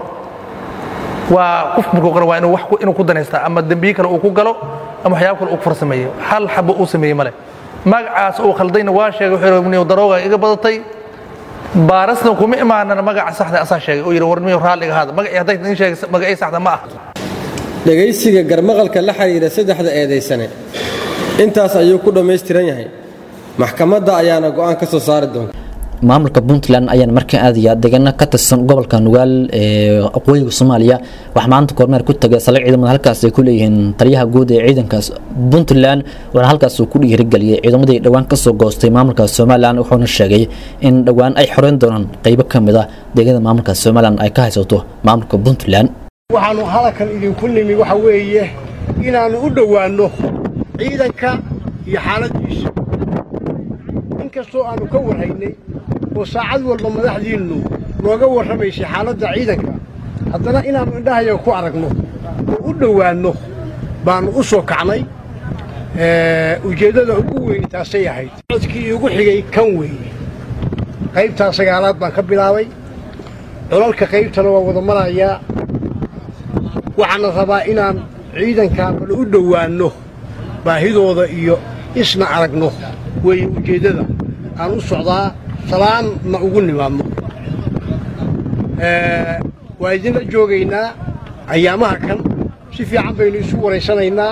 [SPEAKER 15] waa qof markuu qoran waa inuu wax inuu ku danaystaa ama dembiye kale uu ku galo ama waxyaabo kale uu ku farsameeyo hal xabo uu sameeyey male magacaas uu khaldayna waa sheegay wuxuu yidhi darooga iga badatay baarasna kuma imaanana magaca saxda asaa sheegay oo yidhi warmiyo raalliga ahaada magacii hadday idin sheegay magacii saxda ma ah
[SPEAKER 16] dhegaysiga garmaqalka la xidhiidha saddexda eedaysane intaas ayuu ku dhammaystiran yahay maxkamadda ayaana go'aan ka soo saari doonta
[SPEAKER 2] maamulka puntland ayaan markaa aadaya deegaano ka tirsan gobolka nugaal ee aqooyiga soomaaliya waxaa maanta kormeer ku tagay saldhig ciidamada halkaas ay ku leeyihiin taliyaha guud ee ciidankaas puntland waxaana halkaas uu ku dhiirigeliyey ciidamadii dhowaan kasoo goostay maamulka somalilan wuxuuna sheegay in dhowaan ay xoreyn doonaan qeybo ka mid ah deegaanada maamulka somalilan ay ka haysato maamulka puntland
[SPEAKER 17] waxaannu halakan idinku nimi waxa weeye inaannu u dhowaanno ciidanka iyo xaaladiisa inkastoo aannu ka warhaynay oo saacad walba madaxdiinnu nooga warramaysay xaaladda ciidanka haddana inaannu indhahayaga ku aragno oo u dhowaanno baannu u soo kacnay ujeeddada ugu weyn taasay ahayd codkii iigu xigay kan weeye qaybtaa sagaalaad baan ka bilaabay colalka qaybtana waa wada marayaa waxaana rabaa inaan ciidankaa bal u dhowaanno baahidooda iyo isna aragno weeye ujeeddada aan u socdaa salaanna ugu nimaadno waa idinla joogaynaa ayaamaha kan si fiican baynu isu waraysanaynaa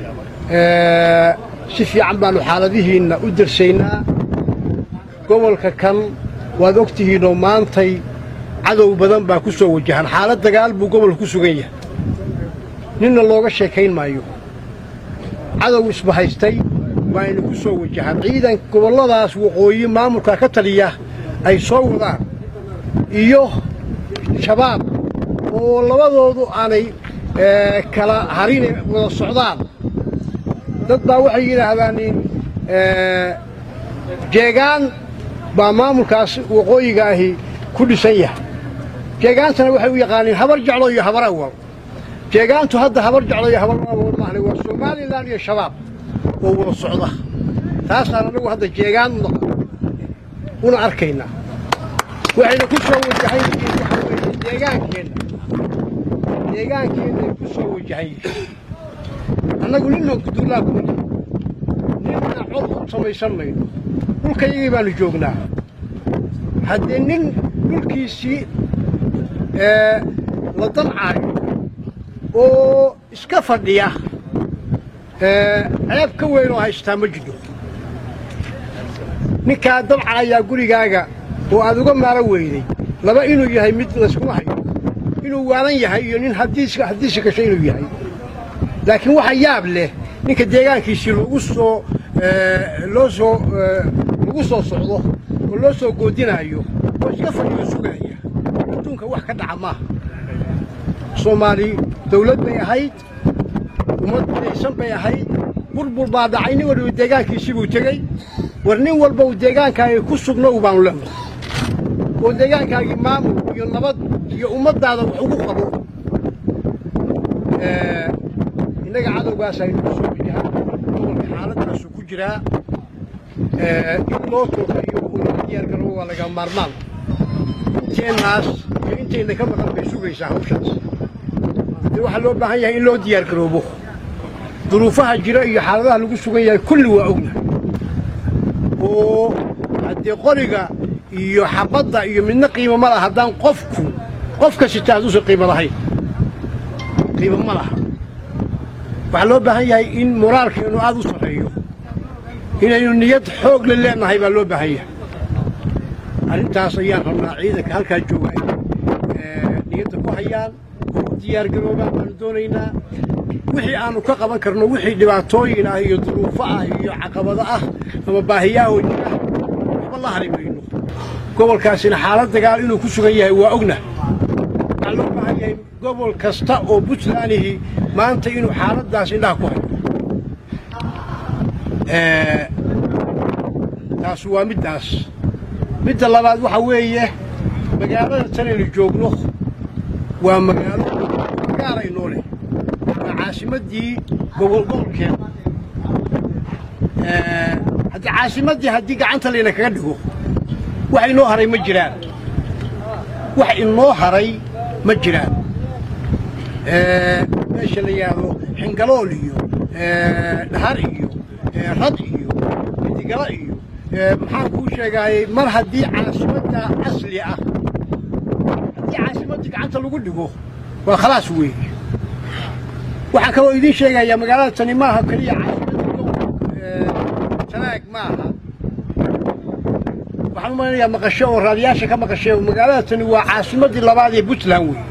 [SPEAKER 17] si fiican baannu xaaladihiinna u darsaynaa gobolka kan waad og tihiinoo maantay cadow badan baa ku soo wajahan xaalad dagaal buu gobolka ku sugan yahay ninna looga sheekayn maayo cadow isbahaystay waa ina ku soo wajahaan ciidan gobolladaas waqooyi maamulka ka taliya ay soo wadaan iyo shabaab oo labadoodu aanay kala harine wada socdaan dad baa waxay yidhaahdaan jeegaan baa maamulkaas waqooyiga ahi ku dhisan yahay jeegaantana waxay u yaqaaniin habar jeclo iyo habar awal jeegaantu hadda habar jeclo iyo habar awal maahne waa somalilan iyo shabaab oo wada socda taasaan anagu hadda jeegaan u naqan una arkaynaa waxayna ku soo wajahan yihiin waxaa weeye deegaankeenna deegaankeenna ay ku soo wajahan yihiin annagu ninnan kudullaa kuma jiro ninna cod u samaysan mayno dhulkayagii baanu joognaa haddee nin dhulkiisii la damcaayo oo iska fadhiya ceeb ka weyn oo haystaa ma jiro ninkaa damcaayaa gurigaaga oo aad uga maaro weyday laba inuu yahay mid layskuma hayo inuu waalan yahay iyo nin haddiisi gasho inuu yahay laakiin waxa yaab leh ninka deegaankiisii loogu soo loo soo lagu soo socdo oo loo soo goodinaayo oo iska fadhiyo sugaya adduunka wax ka dhaca maaha soomaali dawlad bay ahayd ummad midaysan bay ahayd burbur baa dhacay nin walba deegaankiisii buu tegey war nin walba uu deegaankaagii ku sugnow baanu leenahay oo deegaankaagii maamul iyo nabad iyo ummaddaada wax ugu qabo innaga cadowgaas aynu ku soo wajahaan gobolka xaaladaasu ku jiraa in loo toofiyo oo loo diyaargarabo waa laga maarmaan inteennaas iyo intayna ka maqan bay sugaysaa hawshaas dee waxaa loo baahan yahay in loo diyaargaroobo duruufaha jira iyo xaaladaha lagu sugan yahay kulli waa ogna oo haddee qoriga iyo xabadda iyo midna qiimo ma laha haddaan qofku qofka sita hadduusan qiimo lahayn qiimo ma laha waxaa loo baahan yahay in moraalkeennu aad u sarreeyo inaynu niyad xoog le leenahay baa loo baahan yahay arrintaas ayaan rabnaa ciidanka halkaa jooga ay niyadda ku hayaan oo u diyaargaroobaan baanu doonaynaa wixii aanu ka qaban karno wixii dhibaatooyin ah iyo duruufo ah iyo caqabado ah ama baahiyaah oo jira waxba la hari mayno gobolkaasina xaalad dagaal inuu ku sugan yahay waa ogna waxaa loo baahan yahay gobol kasta oo puntlandihi maanta inuu xaaladdaas indhaha ku hayo taas waa middaas midda labaad waxaa weeye magaalada tanaynu joogno waa magaalo gaaraynoo leh waa caasimaddii gobolgobolkeeda haddii caasimaddii haddii gacanta layna kaga dhigo wax inoo haray ma jiraan wax inoo haray ma jiraan meesha la yidhaahdo xingalool iyo dhahar iyo rad iyo midigala iyo maxaan kuu sheegaayey mar haddii caasimadda asli ah haddii caasimaddii gacanta lagu dhigo waa khalaas weeye waxaan kaloo idiin sheegayaa magaalada tani maaha keliya caasimadda tanaag maaha waxaan u malaynayaa maqasho oo raadiyaasha ka maqashay magaalada tani waa caasimaddii labaad ee puntland weeye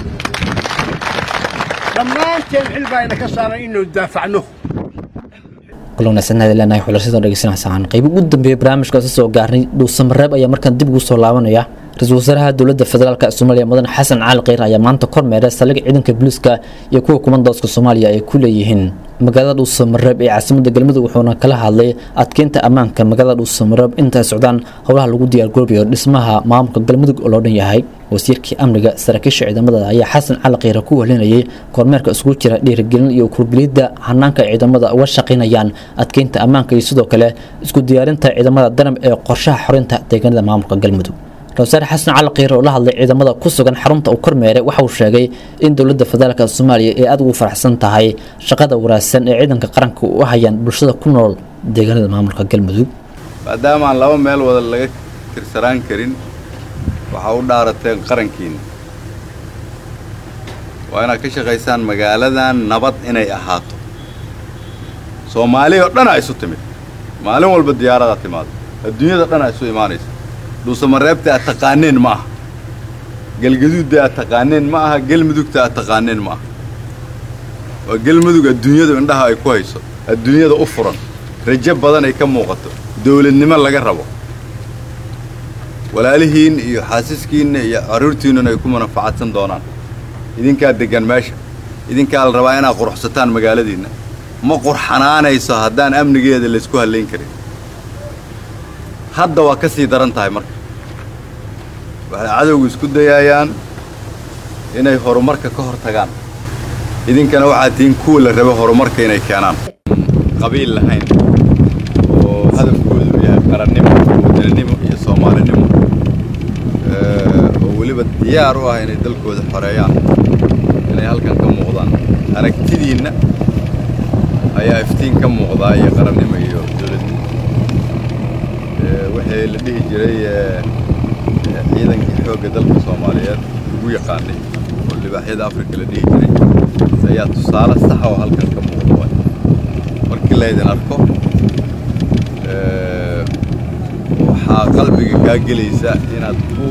[SPEAKER 17] dhammaanteen xil baa ina ka saaran inaynu daafacno
[SPEAKER 2] kulanasanada leenahay xulashadan dhegeysanaysaa qayb ugu dambeeyay barnaamijkaasi soo gaarnay dhuusamareeb ayaa markaan dib ugu soo laabanaya ra-iisul wasaaraha dowladda federaalk soomaaliya mudan xasan cali kheyr ayaa maanta kormeeray saldhig ciidanka booliiska iyo kuwa kumandoodka soomaaliya ay ku leeyihiin magaalada dhuusamareeb ee caasimada galmudug wuxuuna kala hadlay adkeynta ammaanka magaalada dhuusamareeb intaay socdaan howlaha lagu diyaargaroobayo dhismaha maamulka galmudug oo loo dhan yahay wasiirkii amniga saraakiisha ciidamada ayaa xasan cali kheyre ku walinayay kormeerka isugu jira dhiirigelin iyo kurgelidda hanaanka ciidamada uga shaqaynayaan adkeynta ammaanka iyo sidoo kale isku diyaarinta ciidamada danab ee qorshaha xorinta deegaanada maamulka galmudug ra-iisul xasan cali kheyre oo la hadlay ciidamada ku sugan xarunta uu kormeeray waxa uu sheegay in dowladda federaalk soomaaliya ay aad ugu faraxsan tahay shaqada wanaagsan ee ciidanka qaranka u hayaan bulshada ku nool deegaanada maamulka galmudug
[SPEAKER 18] maadaama aan laba meel wada laga tirsanaan karin waxaa u dhaarateen qarankiina waa inaad ka shaqaysaan magaaladan nabad inay ahaato soomaali oo dhan a isu timid maalin walba diyaaradaa timaado adduunyada dhan a isu imaanaysa dhuusamareebta aad taqaaneen ma aha galgaduudda aad taqaaneen ma aha galmudugta aad taqaaneen ma aha waa galmudug adduunyadu indhaha ay ku hayso adduunyada u furan rajo badan ay ka muuqato dawladnimo laga rabo walaalihiin iyo xaasiskiinna iyo carruurtiinnuna ay ku manafacadsan doonaan idinkaa deggan meesha idinkaa la rabaa inaad quruxsataan magaaladiinna ma qurxanaanayso haddaan amnigeeda laysku hallayn karin hadda waa ka sii daran tahay marka waxay cadowgu isku dayayaan inay horumarka ka hor tagaan idinkana waxaad tihiin kuwa la rabo horumarka inay keenaan qabiil lahayn oo hadafkoodu yahay qarannimo wadaninimo iyo soomaalinimo oo weliba diyaar u ah inay dalkooda xoreeyaan inay halkan ka muuqdaan aragtidiinna ayaa iftiin ka muuqdaa iyo qarannimo iyo dowladnimo wixii la dhihi jiray ciidankii xoogga dalka soomaaliyeed ugu yaqaanay oo libaaxyada afrika la dhihi jiray ayaa tusaale saxa oo halkan ka muuqda waay markii laydin arko waxaa qalbiga kaa gelaysa inaad ku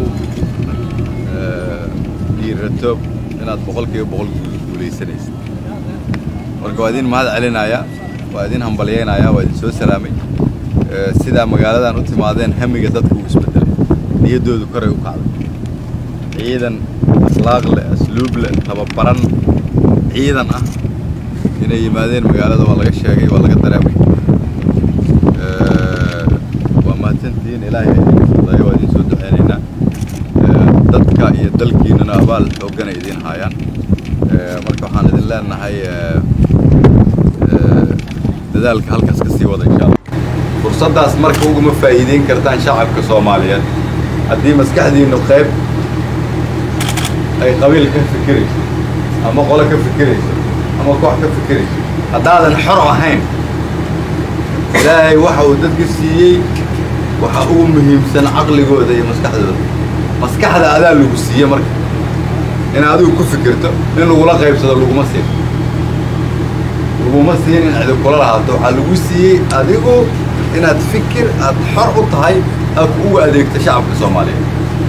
[SPEAKER 18] dhiirato inaad boqolkiiba boqol guulaysanaysa marka waa idin mahad celinayaa waa idin hambalyaynayaa waa idin soo salaamay sidaa magaaladan u timaadeen hamiga dadka uu isbedelay niyaddoodu koray u kacday ciidan akhlaaq leh asluub leh tababaran ciidan ah inay yimaadeen magaalada waa laga sheegay waa laga dareemay waa mahadsantihiin ilaahay idinka fudayo waa idin soo duceynaynaa dadka iyo dalkiinnana abaal xooggana idiin haayaan marka waxaan idin leenahay dadaalka halkaas ka sii wada insha allah fursaddaas marka uguma faa'iideyn kartaan shacabka soomaaliyeed haddii maskaxdiinnu qayb ay qabiil ka fikirayso ama qolo ka fikirayso ama koox ka fikirayso haddaadan xor ahayn ilaahay waxa uu dadka siiyey waxa ugu muhiimsan caqligooda iyo maskaxdooda maskaxda adaa lagu siiye marka in adigu ku fikirto in lagula qaybsado laguma siin laguma siin in cidi kula lahaato waxaa lagu siiyey adigu inaad fikir aad xor u tahay aad ugu adeegto shacabka soomaaliyeed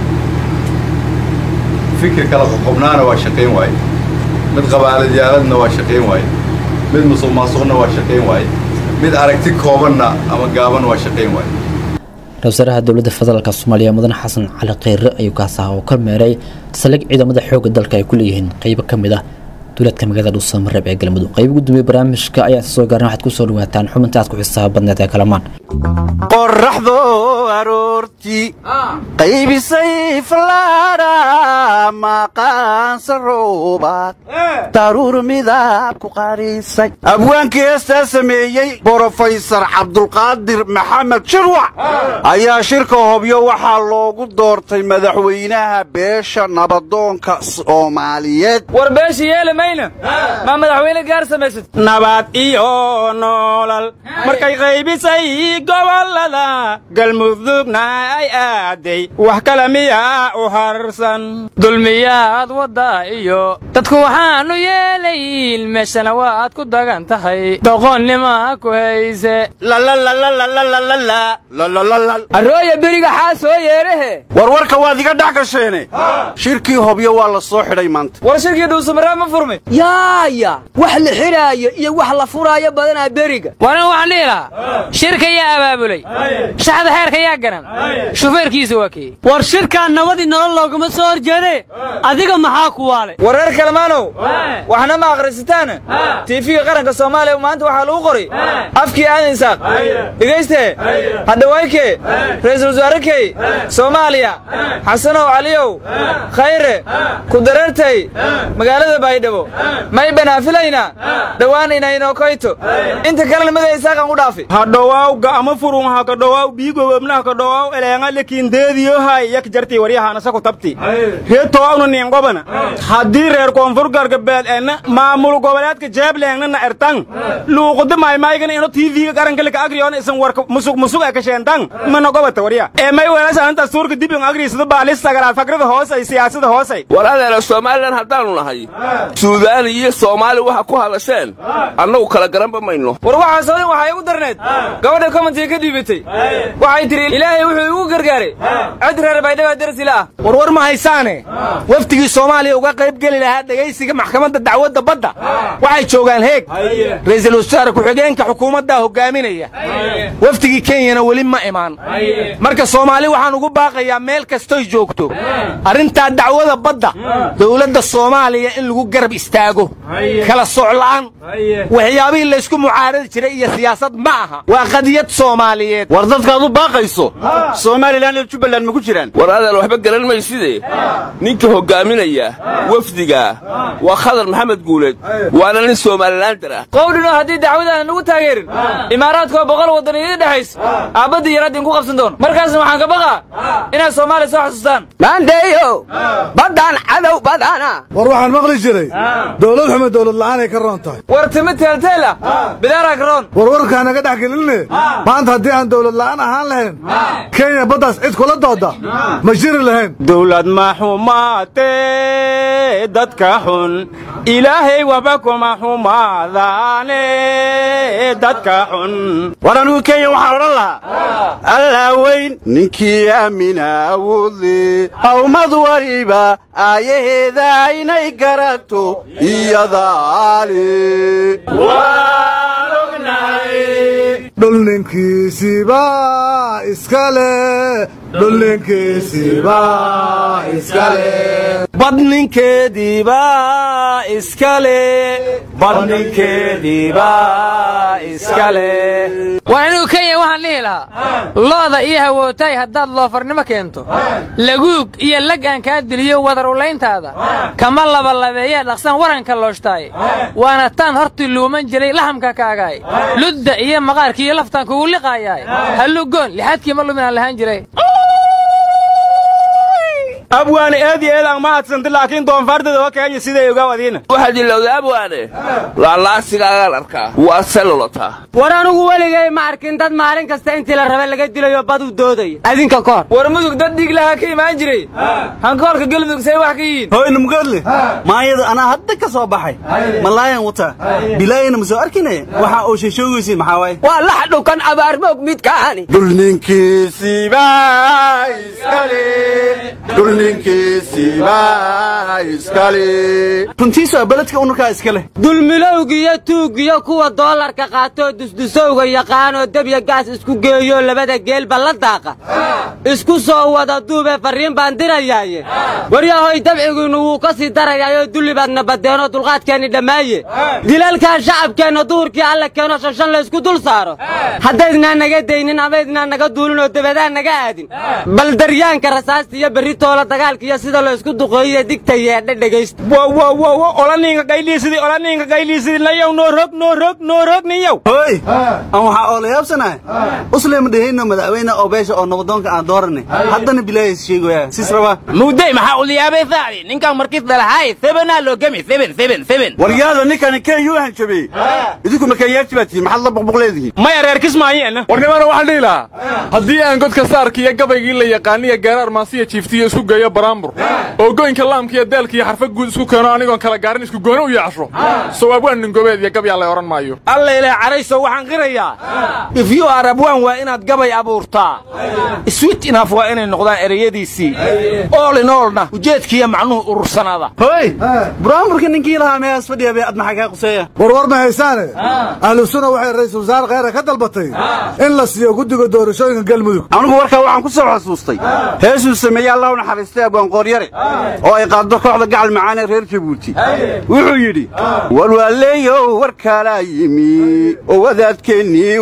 [SPEAKER 18] fikir kala qoqobnaana waa shaqayn waaye mid qabaaladiyaaladna waa shaqayn waaye mid musuq maasuqna waa shaqayn waaye mid aragti koobanna ama gaaban waa shaqayn waaye
[SPEAKER 2] ra-isul wasaaraha dowladda federaalka soomaaliya mudane xasan cali kheyre ayuu kaasaha oo ka meeray saldhig ciidamada xoogga dalka ay ku leeyihiin qeybo ka mid ah duuladka magaalada dhuusamareeb ee galmudug qayb gudoomiye barnaamijka ayaa soo gaaran waxaad ku soo dhawaataan xubinta aad ku xisaaba badneed ee kalamaan
[SPEAKER 19] qorraxdo aroortii qaybisay fallaadha maqaansa roobaad daruur midab ku qarisay abwaankii heestaa sameeyey brofesor cabdulqaadir maxamed shirwac ayaa shirka hobyo waxaa loogu doortay madaxweynaha beesha nabadoonka soomaaliyeed
[SPEAKER 20] ma madaxweyne gaar samaysad
[SPEAKER 6] nabad iyo noolal markay qaybisay gobolada galmudugna ay aaday wax kale miyaa u harsan
[SPEAKER 20] dulmiyaad wadda iyo dadku waxaanu yeelayn meeshana waad ku dagan tahay doqonnima ku hayse
[SPEAKER 19] arooya beriga xaa soo yeerehe warwarka waad iga dhex gasheene shirkii hobyo waa la soo xidhay maanta
[SPEAKER 20] war shirkii dhuusamareeb ma furmay
[SPEAKER 21] yaaya wax la xidhaayo iyo wax la furaayo badanaa beriga
[SPEAKER 20] waran waxaan dhihi lahaa shirka yaa abaabulay shaxda xeerka yaa garan shufeerkiisa waa kii
[SPEAKER 21] war shirkaan nabadii nolol loogama soo horjeede adiga maxaa ku waale
[SPEAKER 20] wareer kalmaanow waxna ma akhrisataan tiifiga qaranka soomaaliya maanta waxaa lagu qoray afkii aadan isaaq dhegayste hadhawaykee ra'iisul wasaarrekey soomaaliya xasanow caliyow khayre ku dareertay magaalada baydhabo may banaafilayna dhowaan inaynoo koyto inta kalena mada isaaqan u dhaafi
[SPEAKER 6] hadhowaaw ga'ama furun hakadhowaaw biigowebna hakadhowaaw eleenga lekiindeediyohay yak jartii waryahaana saku tabti reetowawna niingobana haddii reer koonfur gargabeed ena maamul goboleedka jeebleengna ertan luuquda maymaygana ino tv-ga qarankalika agriyoona isan warka musug musug ee kasheentan mana gobata warya ee may weelasananta suurka dibin agriisada baalis sagaraad fakrada hoosay siyaasada hoosay
[SPEAKER 5] war adeera somalilan haddaannu nahay suudaan iyo soomaali waxa ku hadasheen annagu kala garanba mayno
[SPEAKER 20] war waxaasoo dhan waxay ugu darneed gabadha commentiga ka dhiibatay waxay tidhi ilaahay wuxuu igu gargaaray cid reer baydhaba darsila ah
[SPEAKER 19] warwar ma haysaane wafdigii soomaaliya uga qayb geli lahaa dhegaysiga militariga maxkamadda dacwadda badda waxay joogaan heeg ra'iisul wasaare ku-xigeenka xukuumaddaa hogaaminaya wafdigii kenyana weli ma imaan marka soomaali waxaan ugu baaqayaa meel kastoy joogto arrintaa dacwada badda dowladda soomaaliya in lagu garab istaago kala socla'an waxyaabihii laysku mucaaradi jiray iyo siyaasad ma aha waa qadiyad soomaaliyeed
[SPEAKER 6] war dadkaad u baaqayso somalilan iyo jubbaland ma ku jiraan
[SPEAKER 5] war adaan waxba garan mayside ninka hoggaaminaya wafdiga waa khadar maxamed guuleed waana nin somalilaandar ah
[SPEAKER 20] qowdhinoo haddii dacwadaan nagu taageerin imaaraadkoo boqol waddan idin dhexayso aabbadii yaraad idinku qabsan doono markaasna waxaan ka baqaa inaad soomaaliya soo xasuustaan
[SPEAKER 3] maandeeyo baddaan cadow badana
[SPEAKER 22] war waxaan maqli jiray dowlad xumo dowlad la'aanay ka roon tahay
[SPEAKER 20] war timi teelteel ah bidaaraa ka roon
[SPEAKER 22] war warkaa naga dhex gelinne maanta haddii aan dowlad la'aan ahaan lahayn kenya baddaas cid kula dooda ma jiri lahayn
[SPEAKER 6] dowlad ma xumaatee dadka xun ilaahay waxba kuma xumaadaane dadka xun war anigu kenya waxaan odhan lahaa allaa weyn ninkii aamina awoodle hawmad waliba aayaheeda inay garato iyadaale
[SPEAKER 22] dhulninkiisiba iskale dhulninkiisiba iskale
[SPEAKER 19] badninkeediiba iskale badninkeediiba iskale
[SPEAKER 23] war anigu kenya waxaan dhihi lahaa looda iyo hawootay haddaad loofarnimo keento laguug iyo lag aan kaa diliyo wadar ulayntaada kama labalabeeyee dhaqsan waranka looshtaay waana taan hortii luuman jiray lahamka kaagaay ludda iyo maqaarkii iyo laftaan kugu liqaayaay hallugoon lixaadkii ma luminaan lahaan jiray
[SPEAKER 6] abwaane eed iyo eed aan ma hadsanta laakiin doonfaardada oo kenya siday ogaa adiina
[SPEAKER 5] waxaad ilowda abwaane laalaasigagaan arkaa waa selolotaa
[SPEAKER 21] war anigu weligay ma arkin dad maalin kasta intii la rabe laga dilayo bad u doodaya adinka koor
[SPEAKER 20] war mudug dad dhiig lahaa ka imaan jiray hankoolka galmudug say wax ka yihiin
[SPEAKER 24] hoyna mugaadle maayada anaa hadda ka soo baxay malaayan wataa bilaayana ma soo arkine waxa uu sheeshoogaysiin maxaa waaye
[SPEAKER 3] waa lax dhukan abaarmoog midkaani
[SPEAKER 6] dhulninkiisiba iskale dhulninkiisiba iskale
[SPEAKER 24] runtiisu waa beledka unurkaa iska leh
[SPEAKER 21] dulmilowgiyo tuuggiyo kuwa doolarka qaatoo dusdusowga yaqaanoo debya gaas isku geeyoo labada geelba la daaqa isku soo wada duubee farriin baan dirayaaye waryahoy dabcigiinnu wuu ka sii darayaayoo dulli baadna badeenoo dulqaadkeenni dhammaaye dilalkan shacabkeenna duhurkii alla keeno shanshan laysku dul saaro haddaydnaan naga daynin amaydnaan naga duulinoo dabadaan naga aadin bal daryaanka rasaasta iyo berri toola dagaalka iyo sida laysku duqeeyiyo digta yeedha dhegaysta
[SPEAKER 6] olaninka qayliisidii olaninka qayliisidii nayow noo rog noo rog noo rog niyow
[SPEAKER 24] hoy aan waxaa oo la yaabsanahay usleyma dhehayno madaxweyne oo beesha oo noqdoonka aan dooranay haddana bilaayis sheegoyaa sis rabaa
[SPEAKER 19] mugday maxaa uliyaabay faacdi ninkan markis dalahay sebenaa loo gemi seben seben seben
[SPEAKER 6] waryaada ninkani kenya u hanjabey idinku ma kenyaati baa tihiin maxaad la boqboqleedihiin maya reer kismaayeena
[SPEAKER 14] warnimana waxaan dhihi lahaa haddii aan godka saarka iyo gabaygii la yaqaaniya gaaraar maasiya jiiftiyo isku geeyo baraambur oo goynka laamka iyo deelka iyo xarfa guud isku keeno anigoon kala gaarin isku gooni u yeesho sawaab waan ningobeed iyo gabyaa la odhan maayo
[SPEAKER 19] alla ilaa carayso waxaan qirayaa ifyu arabwaan waa inaad gabay abuurtaa swit inaf waa inay noqdaan ereyadiisii oolin oolna ujeedkiiyo macnuhu urursanaada
[SPEAKER 24] hoy buraamburka ninkii lahaa meehaas fadhiya bay ad maxaa kaa quseeya
[SPEAKER 22] warwar ma haysaane ahlu sunna waxay ra'iisul wasaare kheyre ka dalbatay in la siiyo guddiga doorashooyinka galmudug
[SPEAKER 6] anigu warkaa waxaan ku soo xasuustay heesuu sameeyey allah u naxariistay abwaanqooryare oo ay qaaddo kooxda gacal macaanee reer jabuuti wuxuu yidhi walwaaleeyow war kalaa yimi oo wadaadkeennii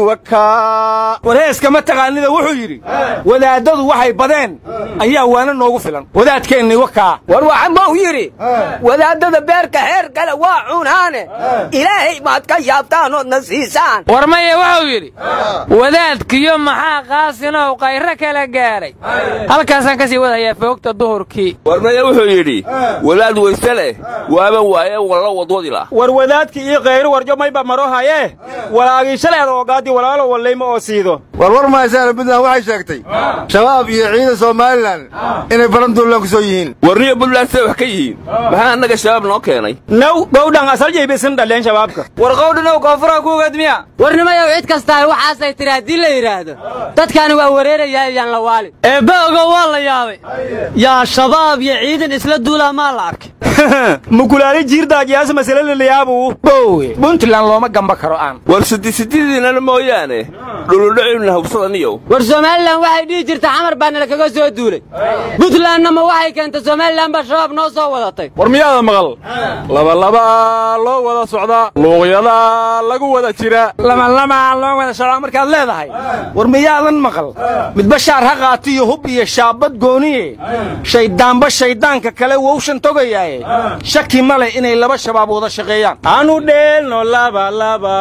[SPEAKER 6] wakaa war heeskama taqaanida wuxuu yidhi wadaaddadu waxay badeen ayaa waana noogu filan wadaadkeennii wakaa
[SPEAKER 3] war waxamau yidhi wadaaddada beerka heer kale waa cunaane ilaahay maad ka yaabtaan oodna siisaan
[SPEAKER 23] war maya wuxuu yidhi wadaadkiyo maxaa qaasinow qayro kala gaaray halkaasaan ka sii wadayaa foogta duhurkii
[SPEAKER 5] warmaya wuxuu yidhi walaad weyse leh waaba waaye walla wadwadi lah
[SPEAKER 6] war wadaadki ii kayru warjo mayba maro haye walaagii shaleeda ogaadii walaalo wallayma oo siido
[SPEAKER 7] warwar mahaysaana puntland waxay sheegtay shabaab iyo ciidan somalilan inay baranduulan ku soo yihiin
[SPEAKER 5] warniyo puntland say wax ka yihiin maxaa annaga shabaab noo keenay
[SPEAKER 6] naw gowdhan asal jaybisin dhaleen shabaabka
[SPEAKER 20] war qowdhinow koonfuraha ku ogaadmiya
[SPEAKER 21] warnimayow cid kastaa waxaasay tidhi haddii la yidhaahdo dadkaani waa wareerayaa iyaan la waalin eebbe ogo waa la yaabay yaa shabaab iyo ciidan isla duulaa maa la arkay
[SPEAKER 6] mukulaali jiirdaagyaasa masale lalayaabuu
[SPEAKER 19] bowe puntland looma gamba karo aan
[SPEAKER 5] war sidisididiinana mooyaane dhuludhacibna hubsadaniyow
[SPEAKER 21] war somalilan waxay dhihi jirta xamar baa nala kaga soo duulay puntlandna ma waxay keentay somalilan baa shabaab noo soo wadatay
[SPEAKER 1] war miyaada maqal labalabaa loo wada socdaa luuqyadaa lagu wada jira
[SPEAKER 19] lamalabaa loo wada socdaa markaad leedahay war miyaadan maqal midba shaar ha qaatiyo hub iyo shaabad gooniye shayddaanba shayddaanka kale wowshan togayaaye shaki ma leh inay laba shabaab wada shaqeeyaan
[SPEAKER 6] anu dheelno labalaba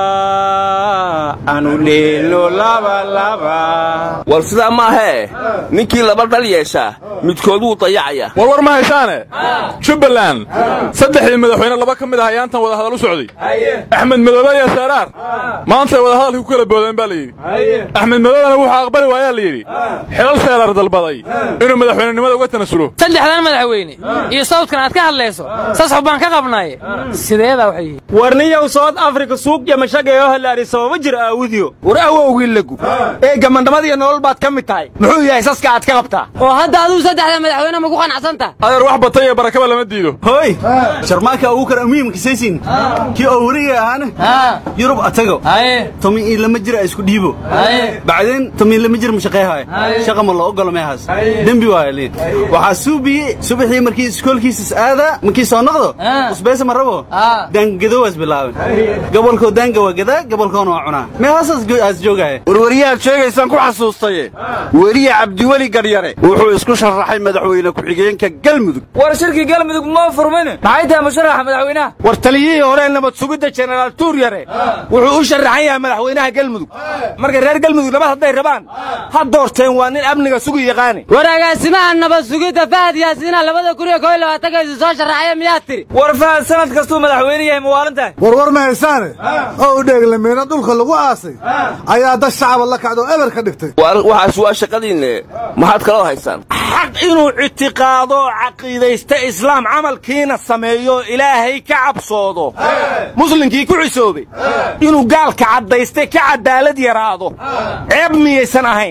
[SPEAKER 6] anu dheelno labalaba
[SPEAKER 5] war sidaa maahee ninkii laba dhal yeeshaa midkood wuu dayacayaa
[SPEAKER 1] war war ma haysaane jubbaland saddexdii madaxweyne laba ka mid ah ayaantan wadahadal u socday axmed madoobe iyo saaraar maantay wadahadalkii ku kala boodeen baa layidhi axmed madoobena wuxuu aqbali waayaa layidhi xilal seeraar dalbaday inuu madaxweynenimada uga tanasulo
[SPEAKER 23] saddexdan madaxweyne iyo sawdkan aad ka hadlayso sasax baan ka qabnaaye sideedaa waxay yihiin
[SPEAKER 6] warniyow south africa suuq yamashagayo halaari sababa jir aawudiyo
[SPEAKER 19] war awowgii lagu ee gamandhamadiiyo nolol baad ka mid tahay muxuu yahay saska aad ka qabtaa
[SPEAKER 21] oo hadda aduu saddexda madaxweyne ma ku qanacsantaha
[SPEAKER 1] adeer wax batay iyo barakaba lama diido
[SPEAKER 24] hoy sharmaaka ugu kar amiimka saysin kii oo wariga ahaana yurub atago tomi ii lama jira isku dhiibo bacdeen tomi lama jir mashaqeehaay shaqa ma loo ogolo meehaas dembi waaya liin waxaa suubiye subaxii markii iskoolkiisas aada markii soo noqdo usbeesa ma rabo daangadowaas bilaaben gobolkoo daanga waa gadaa gobolkoona waa cunaa meehaasaas joogaya
[SPEAKER 4] warwariyahaad sheegaysaan ku xasuustaye weriye cabdiweli garyare wuxuu isku sharaxay madaxweyne ku-xigeenka galmudug
[SPEAKER 20] war shirkii galmudug moo furmin maxay tahay musharaxa madaxweynaha
[SPEAKER 19] war taliyihii hore nabad sugidda jenaraal tuuryare wuxuu u sharaxan yahay madaxweynaha galmudug marka reer galmudug nabad hadday rabaan ha doorteen waa nin amniga sugi yaqaani
[SPEAKER 21] war agaasimaha nabad sugidda fahad yaasiina labada kun iyo koo iyo labaatankaisi soo sharaxaya miyaad tiri
[SPEAKER 20] war fahad sanad kastuu madaxweyne yahay mawaalintahay
[SPEAKER 22] war war ma haysaane oo u dheeglameena dhulka lagu aasay ayaa dad shacaba la kacdo eber ka dhigtay
[SPEAKER 5] waxaas waa shaqadiinne maxaad kaloo haysaan
[SPEAKER 19] xaq inuu ictiqaado caqiidaysta islaam camalkiina sameeyo ilaahay ka cabsoodo muslimkii ku cisoobay inuu gaalka caddaystay ka cadaalad yaraado ceeb miyaysan ahayn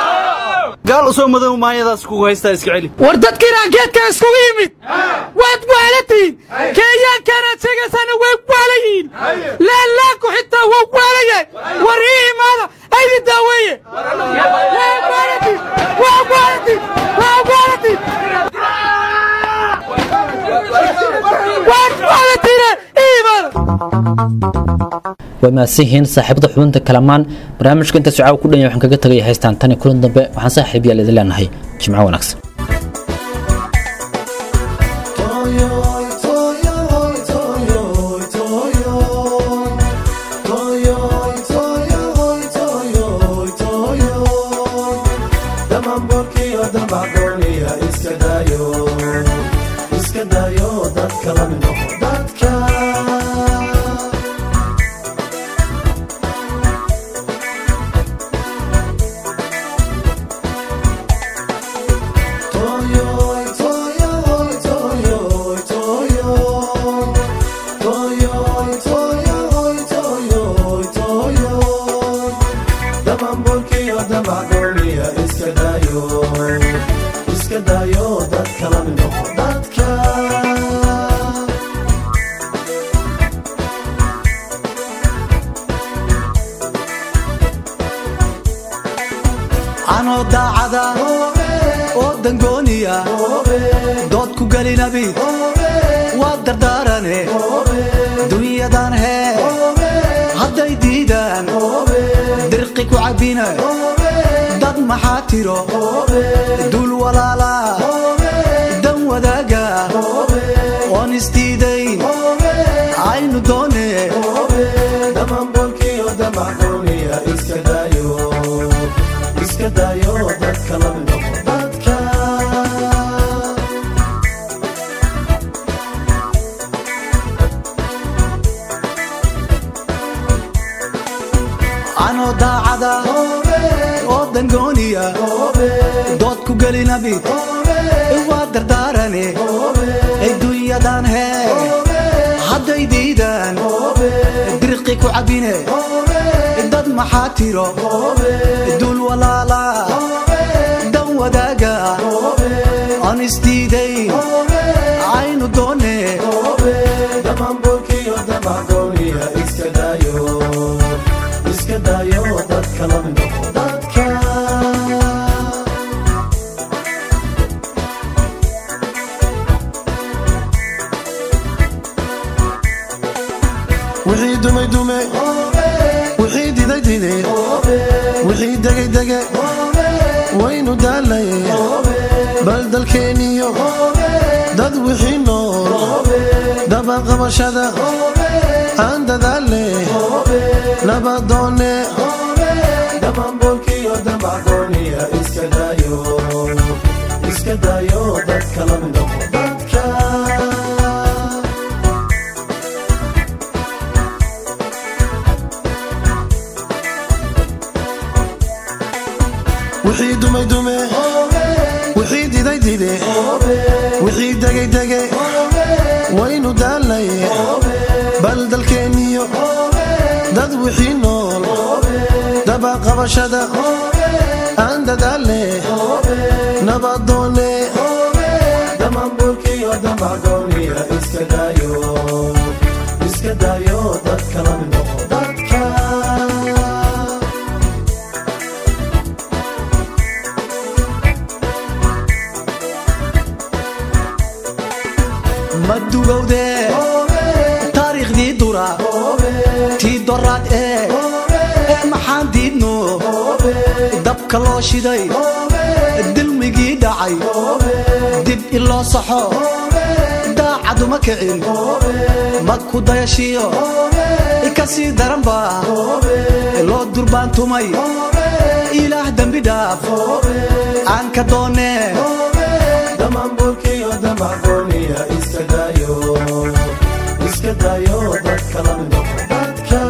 [SPEAKER 24] gaal usoo madow maayadaas kugu haystaa iska celi
[SPEAKER 23] war dadkiinaan geedkan iskugu yimid waad waalatiin kenyaankaanaad sheegaysaan way waalayihiin laalaanku xitaa waa waalaya war ii imaada aydi daaweeye
[SPEAKER 2] way mahadsanyihiin saaxiibada xubinta kalamaan barnaamijka inta socaaw ku dhanya waxaan kaga tagaya haystaan tan iyo kulan dambe waxaan saaxiib yaal idin leenahay jimco wanaagsan
[SPEAKER 8] anoo daacada oo dangooniya dood ku gelinabi waa dardaarane dunyadan hee hadday diidaan dirqi ku cabbina dad maxaa tiro dul walaala dan wadaaga oon isdiidayn aynu doone iska dayo dadka la mid noqo dadka anoo daacada oo dangooniya dood ku gelinabi waa dardaarane adduunyadan hee hadday diidaan dirqi ku cabbine dad maxaa tiro dul walaala dan wadaaga aan isdiidayn aynu doone dhammaanboolkiyo damagooniya iska daayo iska daayo dadka la mid noqo dadka wixii dumay dume wixii diday dide wixii degay dege waynu daalay bal dalkeeniyo dad wixii nool dabaqabashada aan dadaale nabadoone dhammaanboolkiyo damagooniya iska daayo iska daayo dadka la mid noqo dadka wixii dumay dume wixii diday dide wixii degay dege waynu daalay bal dalkeeniyo dad wixii nool dabaqabashada aan dadaale nabadoone dhammaanboolkiyo damagooniya iska daayo iska daayo dadka la mid noqo dadka ma dugowde taariikhdii dura tii doraad ee ee maxaan diidno dabka loo shiday dilmigii dhacay dib in loo saxo daacaduma kicin ma ku dayashiyo ka sii daranba loo durbaantumay ilaah dembi dhaaf aan ka doonee dhammaanboolkiyo damagooniya iska daayo iska daayo dadka la mid noqo dadka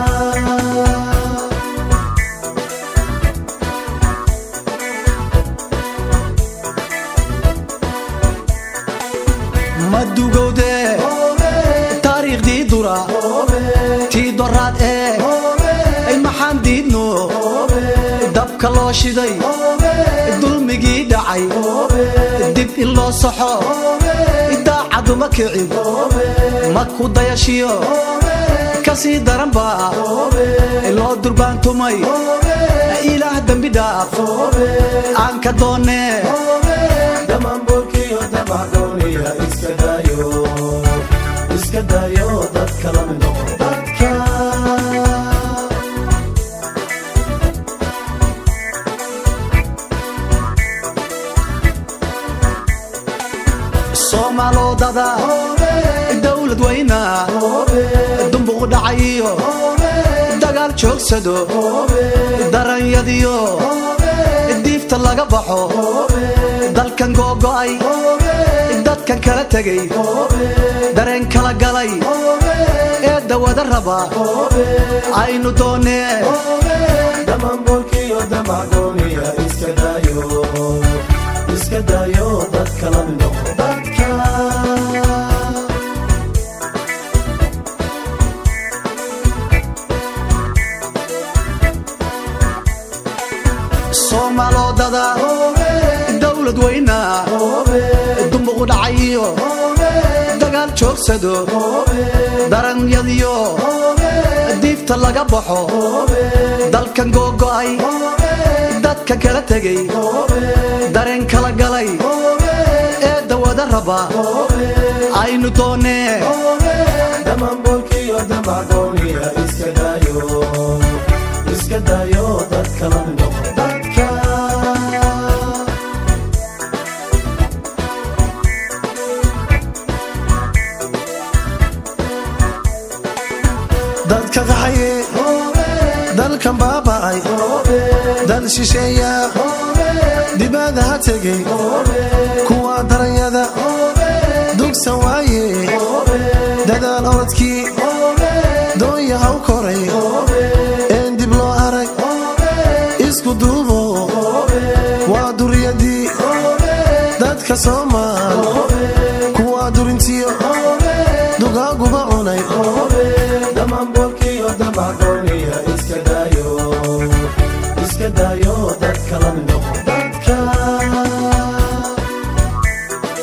[SPEAKER 8] ma dugowde taariikhdii dura tii doraad ee ay maxaan diidno dabka loo shiday dulmigii dhacay dib in loo saxo daacaduma kicin ma ku dayashiyo ka sii daranba loo durbaantumay ilaah dembi dhaaf aan ka doonee dhammaanboolkiyo damagooniya iska daayo iska daayo dadka la mid noqo dadka soomaalodada dowlad weyna dumbuq dhacayiyo dagaal joogsado daranyadiyo diifta laga baxo dalkan googo'ay dadkan kala tegay dareen kala galay ee dawada raba aynu doonee dhammaanboolkiyo damagooniya iska daayo iska daayo dadka la mid noqo dadka soomaalodada dowlad weyna dumbuq dhacayiyo dagaal joogsado daranyadiyo diifta laga baxo dalkan googo'ay dadka kala tegay dareen kala galay ee dawada raba aynu doonee dhammaanboolkiyo damagooniya iska daayo iska daayo dadka la mid noqo dadka dadka qaxaye dalkan baaba'ay dal shisheeya dibada ha tegey kuwa daranyada dugsan waaye dadaal orodkii doonya haw koray een dib loo arag isku duubo waa duriyadii dadka soomaal kuwa durintiyo dugaaguba cunay dhammaanboolkiyo damagooniya iska daayo iska daayo dadka la mid noqo dadka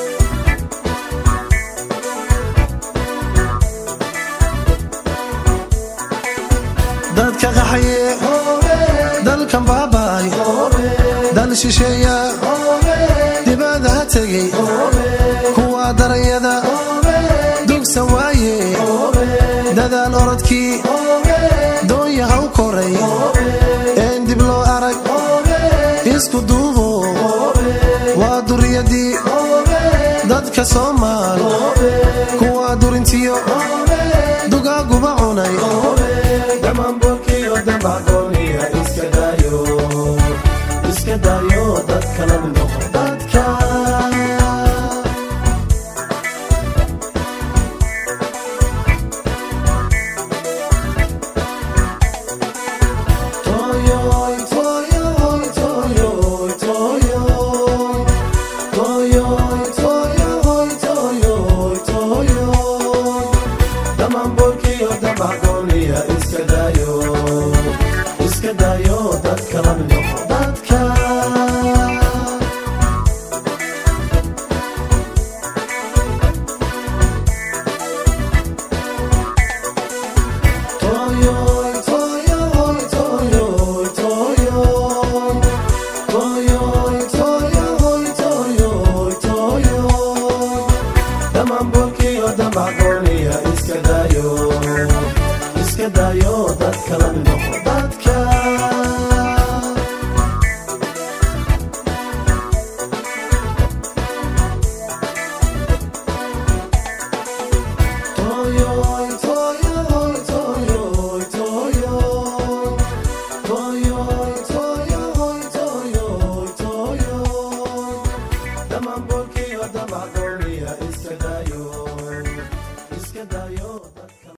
[SPEAKER 8] dal shisheeya dibadaha tegey kuwa daranyada dugsan waaye dadaal orodkii doonyaha u koray een dib loo arag isku duubo waa duriyadii dadka soomaal kuwa durintiyo dugaaguba cunay
[SPEAKER 9] dhammaanboolkiyo dambacdooniya iska daayo iska daayo dadka la mid noqo dadka
[SPEAKER 8] Toyoy, toyoy, toyoy, toyoy. Toyoy, toyoy, toyoy, toyoy.
[SPEAKER 9] dhammaanboolkiyo dambacdooniya iska daayo iska daayo dadka la mid noqo dadka
[SPEAKER 8] Toyoy, toyoy, toyoy, toyoy. Toyoy, toyoy, toyoy, toyoy.
[SPEAKER 9] dhammaanboolkiyo dambacdooniya iska daayo iska daayo dadka la mid noqo dadka
[SPEAKER 8] Toyoy, toyoy, toyoy, toyoy. Toyoy, toyoy, toyoy, toyoy.
[SPEAKER 9] dhammaanboolkiyo dambacdooniya